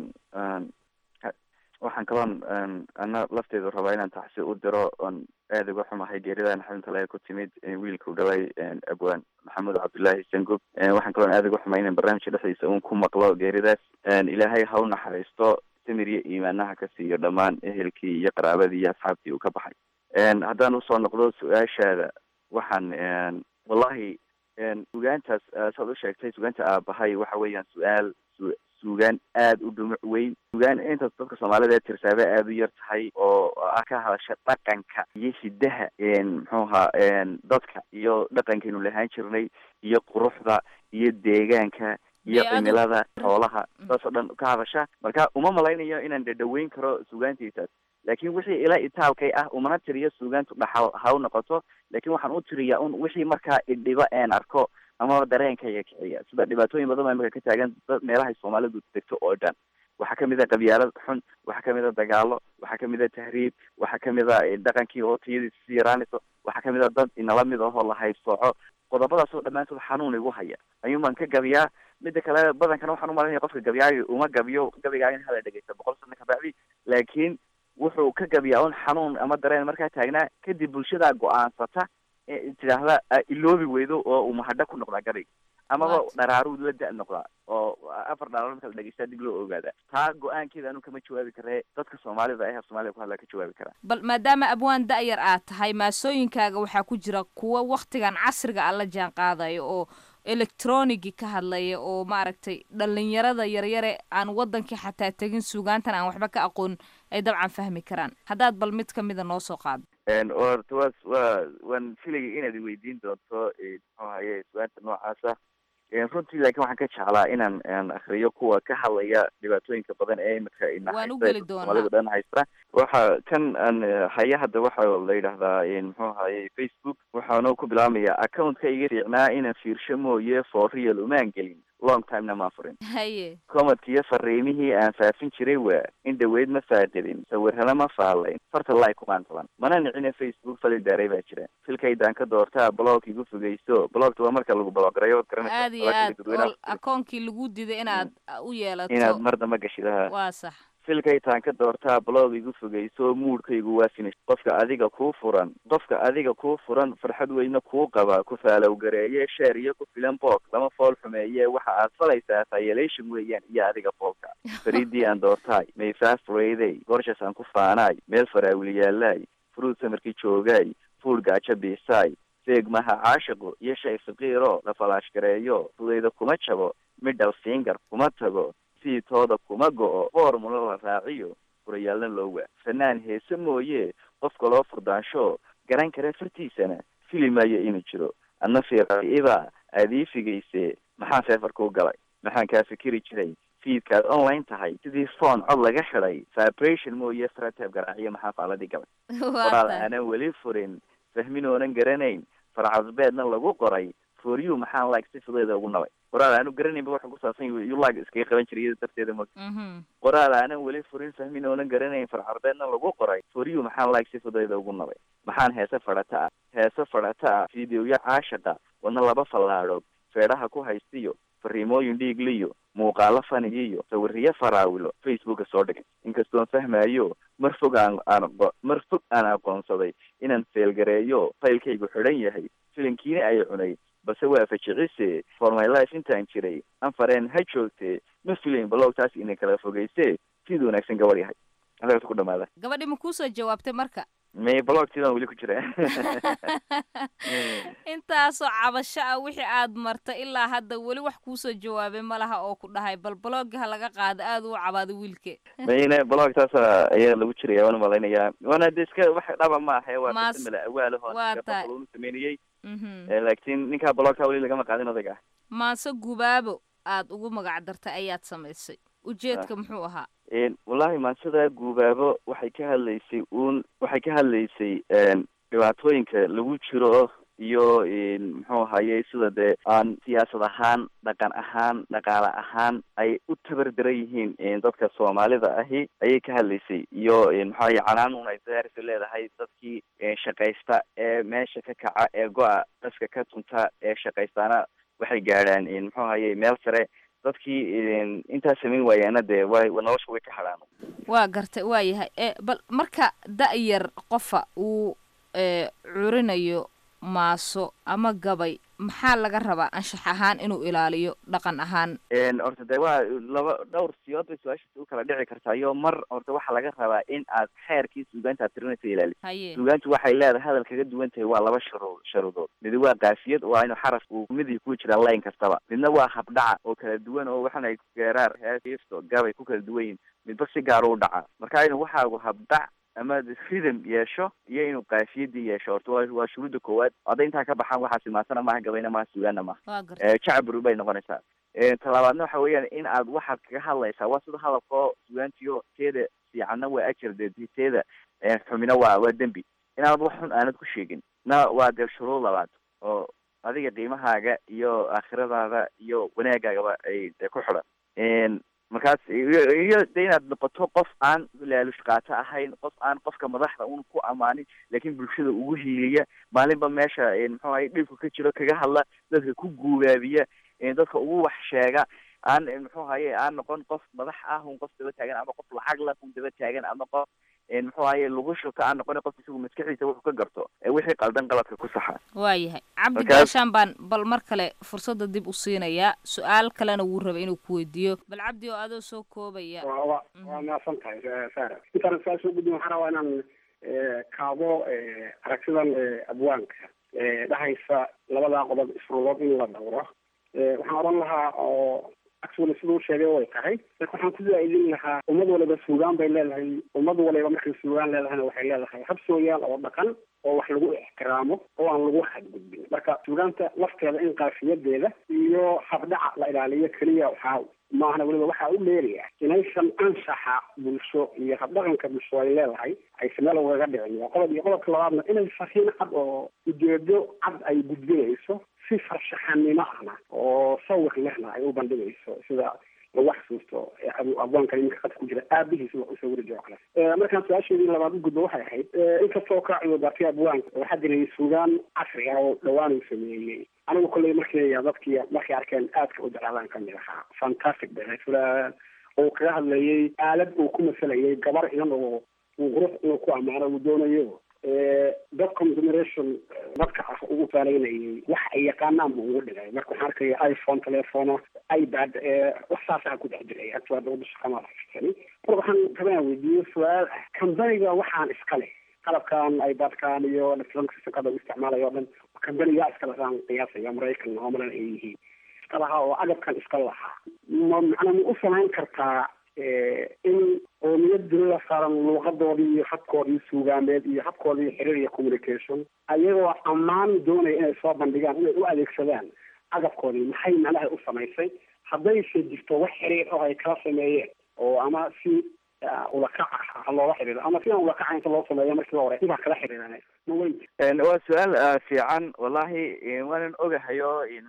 waxaan kaloon ana lafteedu rabaa inaan taxsi u diro oon aada uga xumahay geeridan xanuuntale ku timid wiilka u dhalay abwaan maxamed cabdullaahi sangub waxaan kaloon aada uga xumay inaan barnaamijka dhexdiisa uun ku maqlo geeridaas ilaahay ha u naxariisto samir iyo iimaanaha ka siiyo dhammaan ehelkii iyo qaraabadii iyo asxaabtii uu ka baxay haddaan usoo noqdo su-aashaada waxaan wallahi sugaantaas saad u sheegtay sugaanta aabahay waxa weeyaan su-aal suugaan aada u dhumuc weyn sugaan intaas dadka soomaalida ee tirsaaba aada u yar tahay oo ka hadasha dhaqanka iyo hidaha muxuu ahaa dadka iyo dhaqankaynu lahaan jirnay iyo quruxda iyo deegaanka iyo cimilada xoolaha saas oo dhan ka hadasha marka uma malaynayo inaan dhadhaweyn karo sugaantiisaas laakiin wixii ila itaalkay ah umana tiriyo suugaantu dhaxal ha u noqoto laakiin waxaan u tiriyaa un wixii markaa idhibo een arko amaba dareenkayga kiciya sida dhibaatooyin badan baa imika ka taagan dad meelahay soomaalidu degto oo dhan waxaa kamid a qabyaalad xun waxaa kamid a dagaalo waxaa kamid a tahriib waxaa kamid a dhaqankii oo tiyadiisa si yaraanayso waxaa kamid a dad inala mid ahoo la haybsooco qodobadaas oo dhammaantood xanuun igu haya ayuun baan ka gabiyaa mida kale badankana waxaan umalanaya qofka gabyaayo uma gabiyo gabigaa in hala dhegeysta boqol sano kabacdi laakiin wuxuu ka gabiyaa un xanuun ama dareen markaa taagnaa kadib bulshadaa go-aansata tidhaahda iloobi weydo oo uu mahadho ku noqdaa gabayga amaba dharaaruu la da- noqdaa oo afar dharaar marka la dhegeystaa dib loo ogaadaa taa go-aankeeda anu kama jawaabi karee dadka soomaalida ee soomaalida ku hadlaa ka jawaabi karaa bal maadaama abwaan da-yar aad tahay maasooyinkaaga waxaa ku jira kuwa waktigan casriga a la jaan qaadayo oo electronigi ka hadlaya oo maaragtay dhalinyarada yaryare aan wadankii xataa tegin suugaantan aan waxba ka aqoon ay dabcan fahmi karaan haddaad bal mid kamida noo soo qaado orta waa waa waan filayay inaad iweydiin doonto muxuu haye sugaanta noocaasa runtii laakiin waxaan ka jeclaa inaan akriyo kuwa ka hadlaya dhibaatooyinka badan ee imika inasoomaalida dhan haysta waxa kan aan haya hadda waxa la yidhaahdaa muxuu ahaye facebook waxaanu ku bilaabmaya accountka iga fiicnaa inaan fiirsho mooye for real umaan gelin long timena maa furin haye comadkiiyo fariimihii aan faafin jiray waa in dhaweyd ma faaqidin sawirhana ma faalayn farta laay ku qaantaban mana nicine facebook fali daaray baa jira filkaydaan ka doortaa blog igu fogeyso blogta waa marka lagu blogarayo od garanaysa aad iyo aad oo akoonkii lagu diday inaad u yeelato inaad mar damba gashidaha waa sax filkaytaan ka doortaa blog igu fogeyso muudhkaygu waa finish qofka adiga kuu furan qofka adiga kuu furan farxad weyne kuu qaba ku faalow gareeye sheer iyo ku filan boog lama fool xumeeye waxa aad falaysaa violation weeyaan iyo adiga foolka faridii aan doortaay mayfaaf reyday gorshas aan ku faanaay meel faraawiliyaalaay fruud samarkii joogaay fuul gaajo biisaay feegmaha caashiqu iyo shay faqiiro la falaash gareeyo fudayda kuma jabo middle finger kuma tago siitooda kuma go-o formula la raaciyo furayaalna loo waa fanaan heese mooye qofka loo furdaansho garan kara fartiisana fili maayo inuu jiro adna fiiqaiba aad ii figayse maxaa feefar kuu galay maxaan kaa fikiri jiray fiidkaad online tahay sidii phone cod laga xidhay vibration mooye fratab garaaciyo maxaa faaladii galay qoraal aanan weli furin fahmin oonan garanayn farcadbeedna lagu qoray for you maxaan like si fudeeda ugu nabay qoraal aanu garanaynba waxa ku saabsan yahay you like iskaga qaban jiray iyada darteeda mo qoraal aanan weli furin fahmin oonan garanayn farcarbeedna lagu qoray for you maxaan like si fudeeda ugu nabay maxaan heese fadhata ah heese fadhata ah fideoya caashaqa wadna laba fallaadhood feedhaha ku haystiyo fariimooyin dhiigliyo muuqaalo fanigiyo sawiriyo faraawilo facebooka soo dhigay inkastoon fahmayo mar fog aan aan mar fog aan aqoonsaday inaan feelgareeyo faylkaygu xidhan yahay filinkiina ay cunay balse waa fajicise for my life intaan jiray anfareen ha joogtee ma filayn balog taas ina kala fogeyse sidii wanaagsan gabadh yahay halkaas ku dhamaada gabadhi ma kuusoo jawaabtay marka may blogtiidan weli ku jira intaasoo cabasho ah wixii aad martay ilaa hadda weli wax kuusoo jawaabay ma laha oo ku dhahay bal blogga ha laga qaado aada u cabaado wiilke mayne blogtaas ayaa lagu jiraya waan malaynayaa waana de iska wax dhaba maaha waa Maas- mala awaalaho waa tahay. unu sameynayey Mhm. laakiin ninkaa blogta weli lagama qaadin odayga ah maase gubaabo aad ugu magac dartay ayaad samaysay ujeedka muxuu ahaa Een, wallahi maansada guubaabo waxay ka hadlaysay uun waxay ka hadlaysay een, dhibaatooyinka lagu jiro iyo een, muxuu ahaye sida dee aan siyaasad ahaan dhaqan ahaan dhaqaale ahaan ay u tabardaran yihiin een, dadka soomaalida ahi ayay ka hadlaysay iyo een, muxuu ahaye canaanuun ay daarisa leedahay dadkii een, shaqaysta ee meesha ka kaca ee go-a dhaska ka tunta ee shaqaystaana waxay gaadhaan een, muxuu ahaye meel sare dadkii een, intaas samayn waayaana dee way nolosha way ka hadhaan waa gartay waa yahay e bal marka da-yar qofa uu e, curinayo maaso ama gabay maxaa laga rabaa anshax ahaan inuu ilaaliyo dhaqan ahaan Een, horta de waa laba dhowr siyood bay su-aashaasi u kala dhici kartaa iyo mar horta waxaa laga rabaa in aad xeerkii suugaanta aad tirinaysa ilaaliso haye suugaantu waxay leedahay hadal kaga duwan tahay waa laba sharo sharuudood midi waa kaafiyad waa inuu xaraf uu midii ku jira layn kastaba midna waa habdhaca oo kala duwan oo waxaan ay geeraar heesto gabay ku kala duwan yihin midba si gaar u dhaca marka inuu waxaagu habdhac ama rhythm yeesho iyo inuu kaafiyadii yeesho horta waa waa shuruudda koowaad hadday intaa ka baxaan waxaa simaasana maaha gabayna maaha suugaana maaha waa gartay Eh, jacbur bay noqonaysaa Eh, talabaadna waxa weeyaan in aad waxaad kaga hadlaysaa waa sida hadalkoo sugaantiyo teeda fiicanna waa ajar dee teeda eh, xumina waa waa dembi inaad wax xun aanad ku sheegin na waa dee shuruud labaad oo adiga qiimahaaga iyo aakhiradaada iyo wanaagaagaba ay dee ku xidhan Een, markaas iyo iyo de inaad noqoto qof aan laalush qaato ahayn qof aan qofka madaxda un ku amaanin laakiin bulshada ugu hiiliya maalinba meesha een, muxuu ahay dhibku ka jiro kaga hadla dadka ku guubaabiya een, dadka ugu wax sheega aan een, muxuu ahaye aan noqon qof madax ah un qof daba taagan ama qof lacag lah un daba taagan ama qof een, muxuu ahaye lagu shubta aan noqon qof isagu maskaxiisa wuxuu ka garto ee wixii qaldan qaladka ku saxa waa yahay cabdi Markaas- gaashaan baan bal mar kale fursadda dib u siinayaa su-aal kalena wuu rabay inuu ku weydiiyo bal cabdi oo adoo soo koobaya waa waa waa mahadsan tahay eh, sara intaan saa soo gudbin waxaan rabaa inaan eh, kaabo eh, aragtidan eh, abwaanka eh, dhahaysa labadaa qodob isrulood in la dhowro Eh, waxaan odhan lahaa oo actually siduu sheegay way tahay marka waxaan ku zaa'idin lahaa ummad waliba suugaan bay leedahay ummad waliba markay suugaan leedahayna waxay leedahay hab sooyaal oo dhaqan oo wax lagu ixtiraamo oo aan lagu xadgudbin marka suugaanta lafteeda in qaafiyadeeda iyo habdhaca la ilaaliyo keliya waxaa maahna weliba waxaa u leeraya inaysan anshaxa bulsho iyo habdhaqanka bulsho ay leedahay aysan meel ugaga dhicin waa qodob iyo qodobka labaadna inay fariin cad oo ujeedo cad ay gudbinayso si farshaxanimo ahna oo sawir lehna ay u bandhigayso sida lagu xasuusto ee abu- abwaankan iminka khadka ku jira aabihiisa wax u sawiri jiro kale Eh, markaan su-aasheedii labaad u gudbo waxay ahayd eh, inkastoo ka cududaartay abwaanka waxaa jiray suugaan casri ah oo dhowaan uu sameeyey anigu kolley markii dadkii markay arkeen aadka u jeclaadaan kamid ahaa fantastic bay ahayd fulaan oo kaga hadlayay aalad uu ku masalayay gabar inan oo uu qurux inuu ku ammaano uu doonayo dad consumeration dadka ah ugu faalaynayay wax ay yaqaanaan buu ugu dhigay marka waxaan arkaya iphone telefono ipad wax saasaa ku dhex jiray agtooda wada shaqama marka waxaan rabaa inaan weydiiyo su-aal ah kambaniga waxaan iska leh qalabkan ipadkan iyo electronic systemkada u isticmaalayo o dhan kambaniga iska lahaan qiyaasaya maraykan oo malan ay yihiin iska lahaa oo agabkan iska lahaa ma macnaa ma u samayn kartaa in qoomiyad dunida saaran luuqadoodii iyo habkoodii suugaameed iyo habkoodii xiriir iyo communication ayagoo ammaan doonaya inay soo bandhigaan inay u adeegsadaan agabkoodii maxay macnaha u samaysay haddayse jirto wax xiriir oo ay kala sameeyeen oo ama si ulakac ah ha looga xiriiro ama si aan ulakaca inta loo sameeyo markii hore dib ha kala xiriirane ma weyn waa su-aal fiican wallahi waanan ogahayo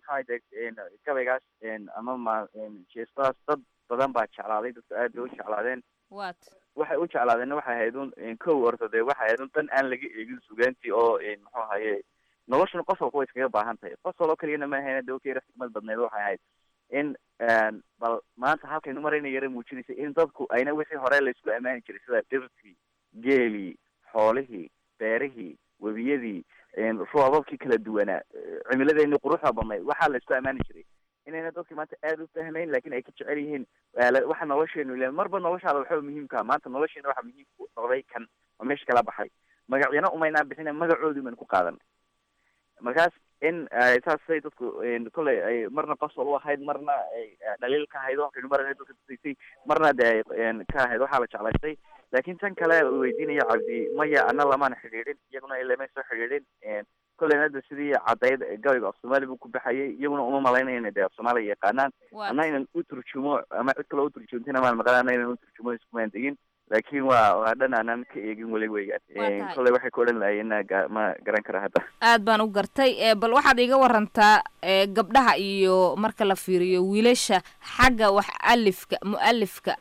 maxaa gabaygaas ama ma jeestaas dad badan baa jeclaaday dadka aad bay u jeclaadeen wat waxay u jeclaadeenna waxay ahayd un kow orto dee waxay ahayd un dan aan laga eegin sugaantii oo muxuu ahaye noloshuna qof walba way iskaga baahan tahay qof waloo keliyana ma ahayn de okeyra xikmad badneed waxay ahayd in bal maanta halkaynu marayna yara muujinaysa in dadku ayna wixii hore laysku ammaani jiray sida dhirtii geelii xoolihii beerihii webiyadii roobabkii kala duwanaa cimiladeeni quruxda badnayd waxaa laysku ammaani jiray inayna dadki maanta aada u fahmayn lakin ay ka jecel yihiin waxa nolosheenu le marba noloshaada waxba muhiimkaa maanta nolosheena waxa muhiim ku noqday kan oo meesha kala baxay magacyana umaynaa bixina magacoodii baynu ku qaadanay markaas in saasay dadku kolley ay marna qosol u ahayd marna ay dhaliil ka ahayd waxaynu marana dadka tusaysay marna de ka ahayd waxaa la jeclaystay laakin tan kale uu weydiinaya cabdi maya ana lamaana xidhiidhin iyaguna lama soo xidhiidhin kolleyna hadda sidii caddayd gabayga af soomaali buu ku baxayay iyaguna uma malaynayo ina de af soomaaliya yaqaanaan ana inan u turjumo ama cid kaloo uturjumtina maan maqan ana inan uturjumo iskumaan degin laakin waa waa dhan aanan ka eegin weli weeyaan kolley waxay ku odhan lahayen ma garan kara hadda aad baan u gartay bal waxaad iga warantaa gabdhaha iyo marka la fiiriyo wiilasha xagga wax alifka mu-alifka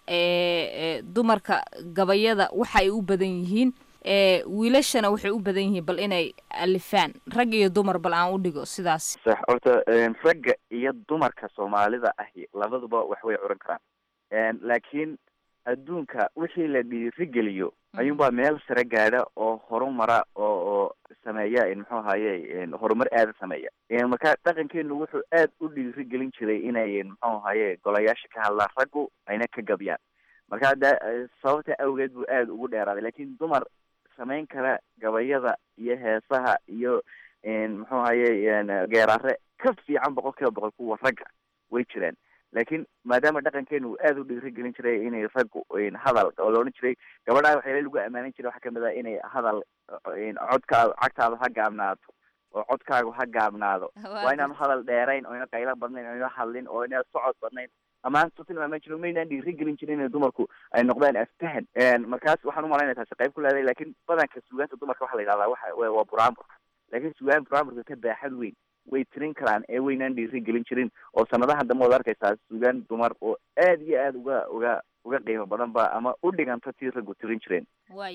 dumarka gabayada waxa ay u badan yihiin wiilashana waxay u badan yihiin bal inay alifaan rag iyo dumar bal aan u dhigo sidaas sax horta ragga iyo dumarka soomaalida ahi labaduba wax way curan karaan laakiin adduunka wixii la dhiirigeliyo ayuunbaa meel sare gaadha oo horumara oo oo sameeya muxuu ahaye horumar aada sameeya marka dhaqankeenu wuxuu aad u dhiirigelin jiray inay muxuu ahaye golayaasha ka hadlaan raggu ayna ka gabyaan marka de sababta awgeed buu aada ugu dheeraaday lakin dumar samayn kara gabayada iyo heesaha iyo muxuu ahaye geeraare ka fiican boqol kiiba boqol kuwa ragga way jiraan laakiin maadaama dhaqankeenu uu aada u dhiirigelin jiray inay raggu hadal oo la odhan jiray gabadhaa waxyaala lagu ammaanin jiray waxaa kamid ah inay hadal codkaada cagtaada ha gaabnaato oo codkaagu ha gaabnaado waa inaanu hadal dheerayn oo ina qaylo badnayn oo ina hadlin oo ina socod badnayn amaanta tilmaaman jiro maynaan dhiirigelin jirin in dumarku ay noqdaan aftahan markaas waxaan umalaynaya taasi qayb ku leedahay lakin badanka sugaanta dumarka waxa la yidhahdaa waxa waa buraanburka lakin sugaan buraanburka ka baaxad weyn way tirin karaan ee weynaan dhiirigelin jirin oo sanadaha dambe waad arkaysaa sugaan dumar oo aad iyo aada uga uga uga qiimo badan ba ama u dhiganta tii raggu tirin jireen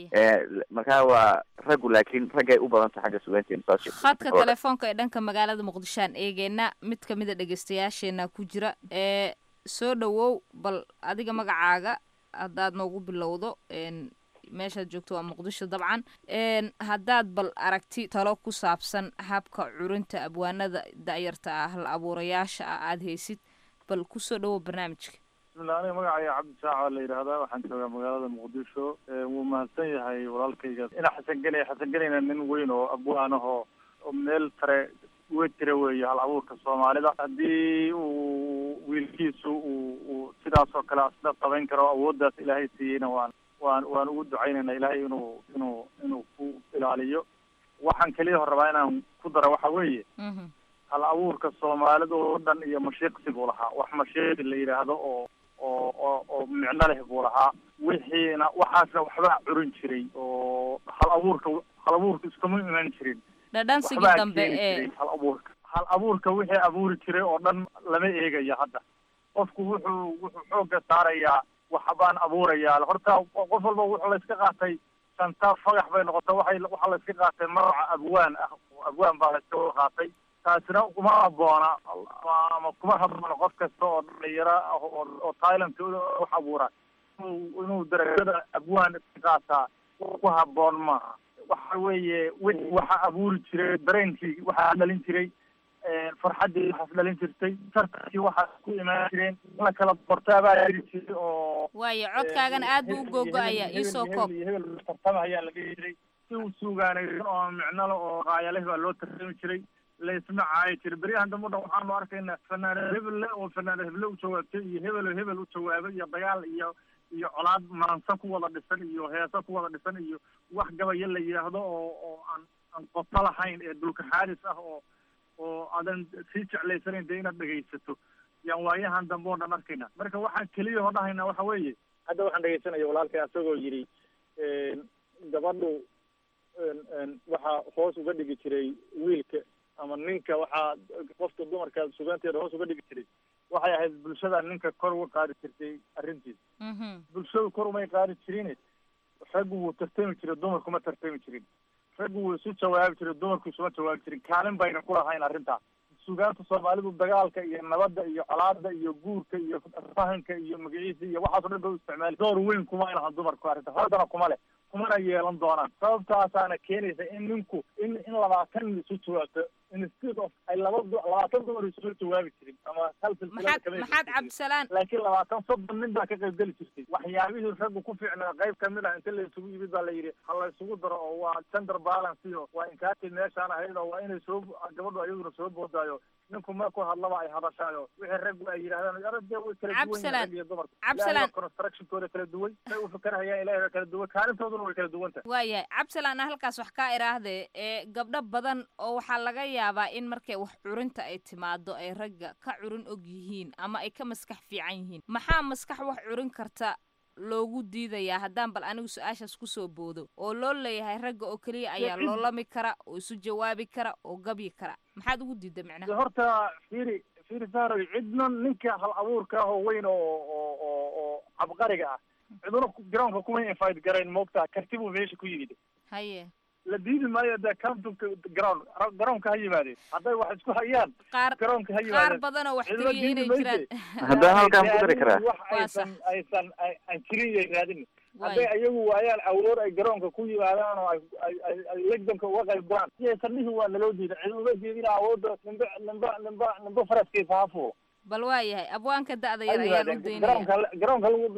marka waa raggu laakiin raggay u badanta xagga sugaanteena saas khadka telefoonka ee dhanka magaalada muqdishoaan eegeena mid kamid a dhegeystayaasheena ku jira ee soo dhawow bal adiga magacaaga haddaad noogu bilowdo meeshaad joogto waa muqdisho dabcan haddaad bal aragti talo ku saabsan habka curinta abwaanada da-yarta ah hal abuurayaasha ah aada haysid bal kusoo dhawow barnaamijka bismillah aniga magacaya cabdisaaca la yidhaahdaa waxaan joogaa magaalada muqdisho wuu mahadsan yahay walaalkayga ina xasan genay xasan genayna nin weyn oo abwaan ah oo oo meel sare uga jira weeye hal abuurka soomaalida haddii uu wiilkiisu uu uu sidaas oo kale asna qaban karo awooddaas ilaahay siiyeyna waan waan waan ugu ducaynayna ilaahay inuu inuu inuu ku ilaaliyo waxaan keliya hor rabaa inaan ku dara waxa weeye hal abuurka soomaalida oo dhan iyo mashiiqsi buu lahaa wax mashiiqi la yidhaahdo oo oo oo oo micno leh buu lahaa wixiina waxaasna waxbaa curin jiray oo hal abuurka hal abuurka iskuma iman jirin dhadhansigii waxbaa dambe keeni ee jiray hal abuurka hal abuurka wixii abuuri jiray oo dhan lama eegayo hadda qofku wuxuu wuxuu xoogga saarayaa waxbaan abuurayaa horta qof walba wuxuu la iska qaatay santa fagax bay noqotay waxay waxaa la iska qaatay magaca abwaan ah abwaan baa la iska wada qaatay taasina kuma habboona ama- ama kuma habboona qof kasta oo dhalinyaro ah oo oo thailandka wax abuura inuu inuu darajada abwaan ka qaataa ku habboon maaha waxa weeye wixii waxa abuuri jiray dareenkii waxaa dhalin jiray farxaddii waxaas dhalin jirtay tartankii waxaas ku imaan jireen in la kala bortaabaa jiri jiray oo waayo codkaagan aad buu u googo-ayaa iisoo koob hebel tartama ayaa la dhihi jiray si uu suugaanaysan oo micnole oo qaayaleh baa loo tartami jiray laysma caayi jiray beryahan dambe o dhan waxaanu arkaynaa fanaane hebelle oo fanaane heble u jawaabtay iyo hebelo hebel u jawaabay iyo dagaal iyo iyo colaad maansa ku wada dhisan iyo heesa ku wada dhisan iyo wax gabaya la yidhaahdo oo oo aan aan qoto lahayn ee dhulka xaalis ah oo oo aadan sii jeclaysanayn dee inaad dhegaysato yaan waayahan dambe oo dhan arkayna marka waxaan keliya oo dhahaynaa waxa weeye hadda waxaan dhegaysanaya walaalkay asagoo yidhi gabadhu waxaa hoos uga dhigi jiray wiilka ama ninka waxaa qofka dumarka sugaanteeda hoos uga dhigi jiray waxay ahayd bulshada ninka kor uga qaadi jirtay arrintiisa bulshadu kor umay qaadi jirin raggu wuu tartami jiray dumarku ma tartami jirin raggu wuu isu jawaabi jiray dumarku isuma jawaabi jirin kaalin bayna ku lahayn arrintaas sugaanta soomaalidu dagaalka iyo nabadda iyo colaada iyo guurka iyo fahanka iyo magaciisa iyo waxaas o dhan ba u isticmaali door weyn kuma lahan dumarku arrinta haddana kuma leh kumana yeelan doonaan sababtaasaana keenaysa in ninku in in labaatan nin isu jawaabto instead of ay laba du- labaatan dumar isula jawaabi jirin ama hal silsilada maxaad kama maxaad cabdisalaan laakiin labaatan soddon nin baa ka qaybgeli jirtay waxyaabihii raggu ku fiicnaa qayb kamid ah inta la isugu yimid baa la yidhi ha la isugu daro oo waa gender balance iyo waa inkaati meeshaan ahayd oo waa inay soo gabadhu ayaduna soo boodaayo ninku markuu hadlaba ay hadashaayo wixii raggu ay yidhahdaan arade way kala duwan yihiin Cabsalaan. rag iyo dumarka Cabsalaan. Ilaahay baa constructionkooda kala duwan say u fakarhayaan ilaahay baa kala duwan kaalintooduna way kala duwan tahay waayahay cabdisalaan aan halkaas wax kaa idhaahdee ee gabdho badan oo waxaa laga yaabaa in markay wax curinta ay timaado ay ragga ka curin og yihiin ama ay ka maskax fiican yihiin maxaa maskax wax curin karta loogu diidayaa haddaan bal anigu su-aashaas kusoo boodo oo loo leeyahay ragga oo keliya ayaa cid- loolami kara oo isu jawaabi kara oo gabyi kara maxaad ugu diida de micnaha horta fiiri fiiri saaroy cidna ninka hal abuurka ah oo weyn oo oo oo oo cabqariga ah ciduna ku- garoonka kuma invite garayn moogtaa karti buu meesha ku yimid haye la diidi maayo dee camptonka garoon garoonka ha yimaadeen hadday wax isku hayaan qaar garoonka ha qaar yimaadeen badan oo wax cidna tiriya inay diidi jiraan mayse. Haddaan halkaan ku dari karaa. wax Waa aysan aysan ay- aan jirin yay raadin Waay. hadday ayagu waayaan awood ay garoonka ku yimaadaan oo ay ay- ay ay legdanka uga qayb galaan siyaysan dhihi waa naloo diida cid uga diidina awoodda nimba nimba nimba nimba faraskiisa ha fuulo bal waayahay abwaanka da-da ha yar ayaan u yimaadeen daynaya garoonka garoonka lagu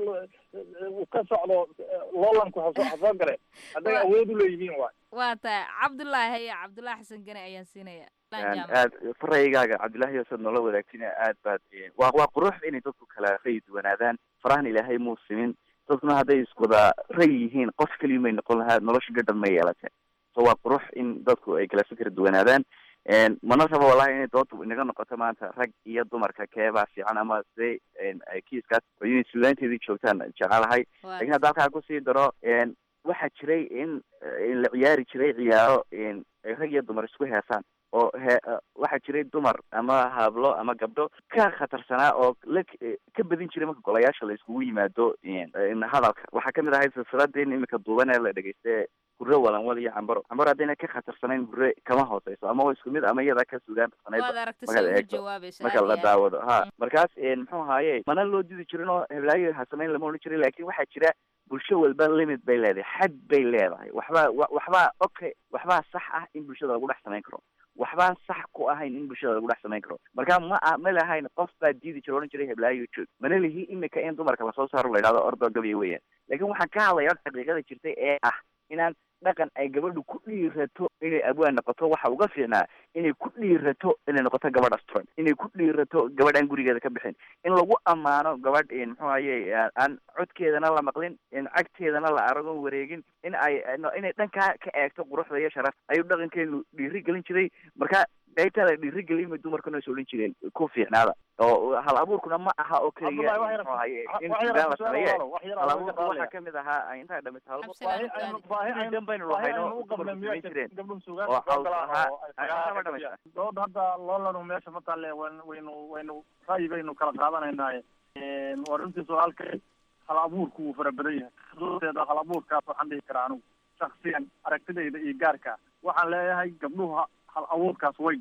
uu ka socdo loolanku ha soo ha soo gale hadday Waa- awood u leeyihiin waay waa tahay cabdullaahi haye cabdullaahi xasan gane ayaan siinaya Laan jaamac. aad faraygaaga cabdillaahi yoosad noola wadaagtina aad baad waa waa qurux inay dadku kala rayi duwanaadaan farahan ilaahay muu simin dadkuna hadday iswada rayi yihiin qof keliya may noqon lahaa nolosha gadhan ma yeelateen so waa qurux in dadku ay kala fikir duwanaadaan mana rabo wallahi inay doontu inaga noqoto maanta rag iyo dumarka keebaa fiican ama sidee ay kiiskaas oo inay suugaanteedii joogtaan jecelahay Waa lakin hadda halkaa kusii daro waxaa jiray in in la ciyaari jiray ciyaaro ay rag iyo dumar isku heesaan oo he waxaa jiray dumar ama hablo ama gabdho ka khatarsanaa oo la ka badin jiray marka golayaasha la iskugu yimaado hadalka waxaa kamid ahayd silsiladeen imika duuban ee la dhegeysta hurre walanwal iyo cambaro cambaro haddayna ka khatarsanayn hurre kama hooseyso ama waa isku mid ama iyada ka sugaan waad aragtay markaad sida ugu eegto jawaabaysa marka aad la iyo aad. daawado ha markaas muxuu ahaaye mana loo didi jirin oo heblaayo ha samayn lama odhan jirin laakin waxaa jira bulsho walba limit bay leedahay xad bay leedahay waxbaa wa- waxbaa okay waxbaa sax ah in bulshada lagu dhex samayn karo waxbaan sax ku ahayn in bulshada lagu dhex samayn karo marka ma ah ma lahayn qof baa diidi jira odhan jiray heblaayo joog mana lihi imika in dumarka lasoo saaro la yidhahdo ordo gabiya weeyaan laakin waxaan ka hadlaya xaqiiqada jirtay ee ah inaan dhaqan ay gabadhu ku dhiirato inay abwaan noqoto waxa uga fiicnaa inay ku dhiirato inay noqoto gabadh asturan inay ku dhiirato gabadh aan gurigeeda ka bixin in lagu ammaano gabadh in muxuu ahaye aan codkeedana la maqlin in cagteedana la aragon wareegin in ay inay dhankaa ka eegto quruxda iyo sharaf ayuu dhaqankeenu dhiiri gelin jiray marka qaybtaa la dhiiri gelin bay dumarkuna is odhan jireen ku fiicnaada oo hal abuurkuna ma aha oo keliya Abdullahi, wax yar- muxuu ahaye in wax yar sugaan la ku su'aal sameeye walaalow, wax yar hal aan abuurka uga waxaa qaadaya. kamid ahaa intaa dhammaysa hal Absalom baahi aynu Gaari. baahi Inay aynu dan baynu baahi lahayno aynu u qabnay dumarku miyaa samayn jireen. jirta gabdhuhu oo suugaanta soo caws galaan ahaa oo ay ay fagaaraha waxba ka dhamaysa bixiyaan. dood hadda loolanu meesha ma talle wan- waynu waynu ra'yi baynu kala qaadanaynaaye waa runtii su-aalkay hal abuurku wuu fara badan yahay doodeeda hal abuurkaas waxaan dhihi karaa anigu shaksiyan aragtidayda iyo gaarka waxaan leeyahay gabdhuhu ha- hal abuurkaas way gabeen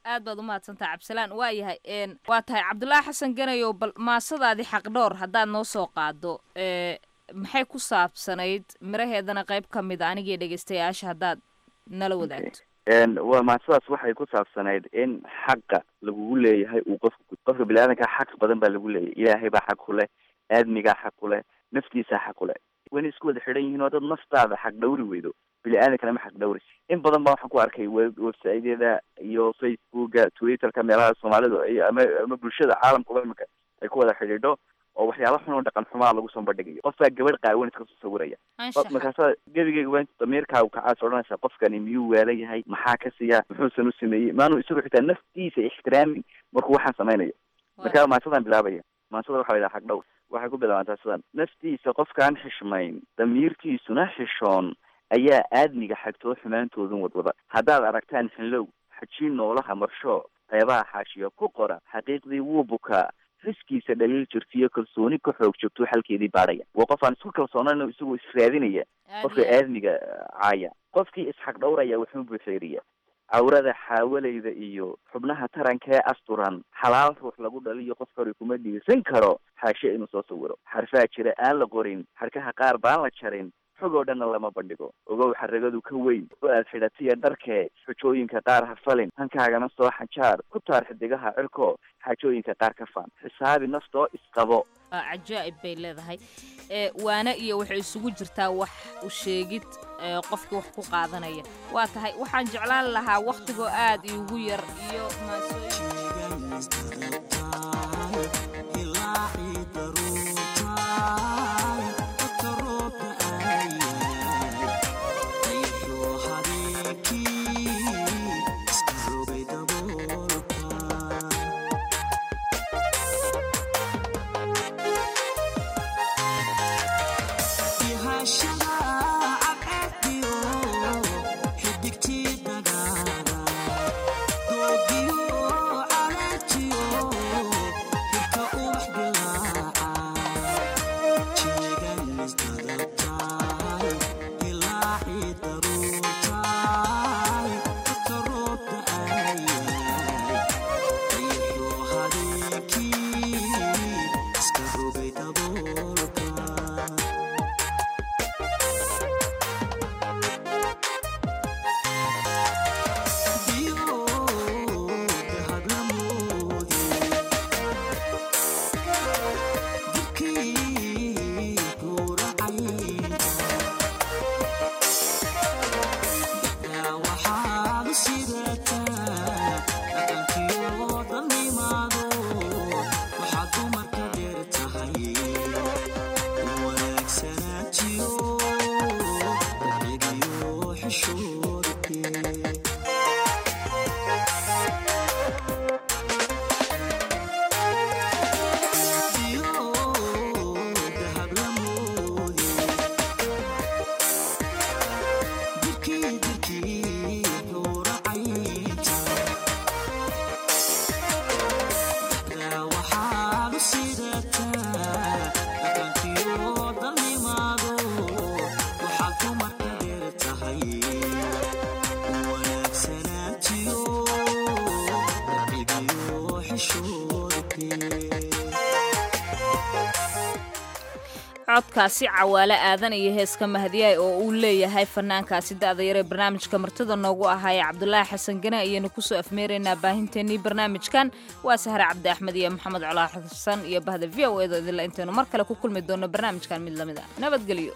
aad baad umahadsantaha cabdisalaan waa yahay n waa tahay cabdulaahi xasan ganayow bal maasadaadii xaqdhoor haddaad noo soo qaado e maxay ku saabsanayd miraheedana qayb ka mid a anigii dhegeystayaasha haddaad nala wadaagto n waa maasadaas waxay ku saabsanayd in xaqa lagugu leeyahay uu qofka qofka bini-aadanka xaq badan baa lagu leeyahay ilaahay baa xaq ku leh aadmigaa xaq ku leh naftiisaa xaq ku leh wayna isku wada xidhan yihiin oo dad naftaada xaq dhawri weydo bini-aadankana ma xaq dhawri in badan baa waxaan ku arkay we- website-yada iyo facebooka twitterka meelaha soomaalidu ay ama ama bulshada caalamkuba imika ay ku wada xidhiidho oo waxyaala xun oo dhaqan xumaa lagu soo bandhigayo qofbaa gabadh qaawan iska soo sawiraya Anshaxa. markaasaa gebigeyga waa damiirkaagu kacaas odhanaysaa qofkani miyuu waala yahay maxaa ka siya muxuusan u sameeyey maanu isagu xitaa naftiisa ixtiraamin markuu waxaan samaynayo markaa maasadaan bilaabaya maasada waxa la yidhaha xaq dhow waxay ku bilaabantaa sidan naftiisa qofkaan xishmayn damiirkiisuna xishoon ayaa aadmiga xagtoo xumaantoodan wadwada haddaad aragtaan xinlow xajiin noolaha marsho qeybaha xaashiya ku qora xaqiiqdii wuu bukaa riskiisa dhaliil jirtiyo kalsooni ka xoog joogto xalkeedii baadhaya waa qof aan isku kalsoonayn isagoo israadinaya qofka aadmiga caaya qofkii isxaq dhowraya wuxuu buuxeeriya cawrada xaawalayda iyo xubnaha taranka ee asturan xalaal ruux lagu dhaliyo qof hore kuma dhiirsan karo xaashe inuu soo sawiro xarfaa jira aan la qorin xarkaha qaar baan la jarin xog oo dhanna lama bandhigo ogow xaragadu ka weyn oo aad xidhatiya dharkee xujooyinka qaar ha falin hankaagana soo xajaar ku taar xidigaha cirko xaajooyinka qaar ka faan xisaabi naftoo isqabo waa cajaa'ib bay leedahay e waana iyo waxay isugu jirtaa wax u sheegid e, qofkii wax ku qaadanaya waa tahay waxaan jeclaan lahaa wakhtigoo aad iigu yar iyo maasooyin codkaasi cawaale aadan iyo heeska mahadiyaay oo uu leeyahay fanaankaasi da'da yar ee barnaamijka martida noogu ahaayee cabdulaahi xasan gane ayaynu kusoo afmeeraynaa baahinteennii barnaamijkan waa sahre cabdi axmed iyo maxamed colaa xasan iyo bahda v o edo idinla intaynu mar kale ku kulmi doono barnaamijkan mid lamid a nabadgelyo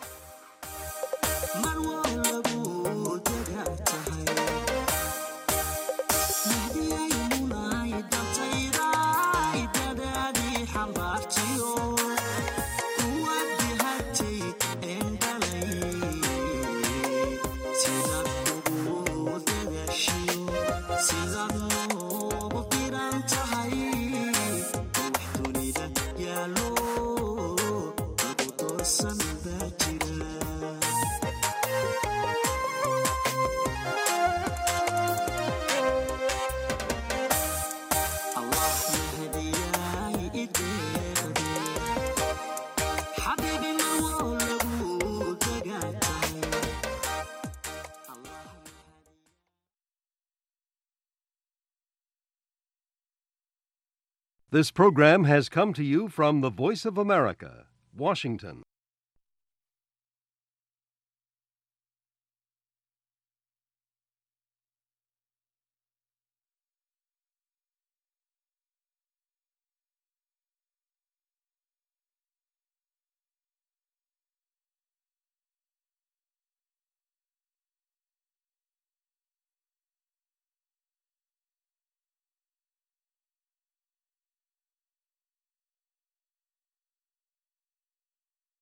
This program has come to you from the Voice of America, Washington.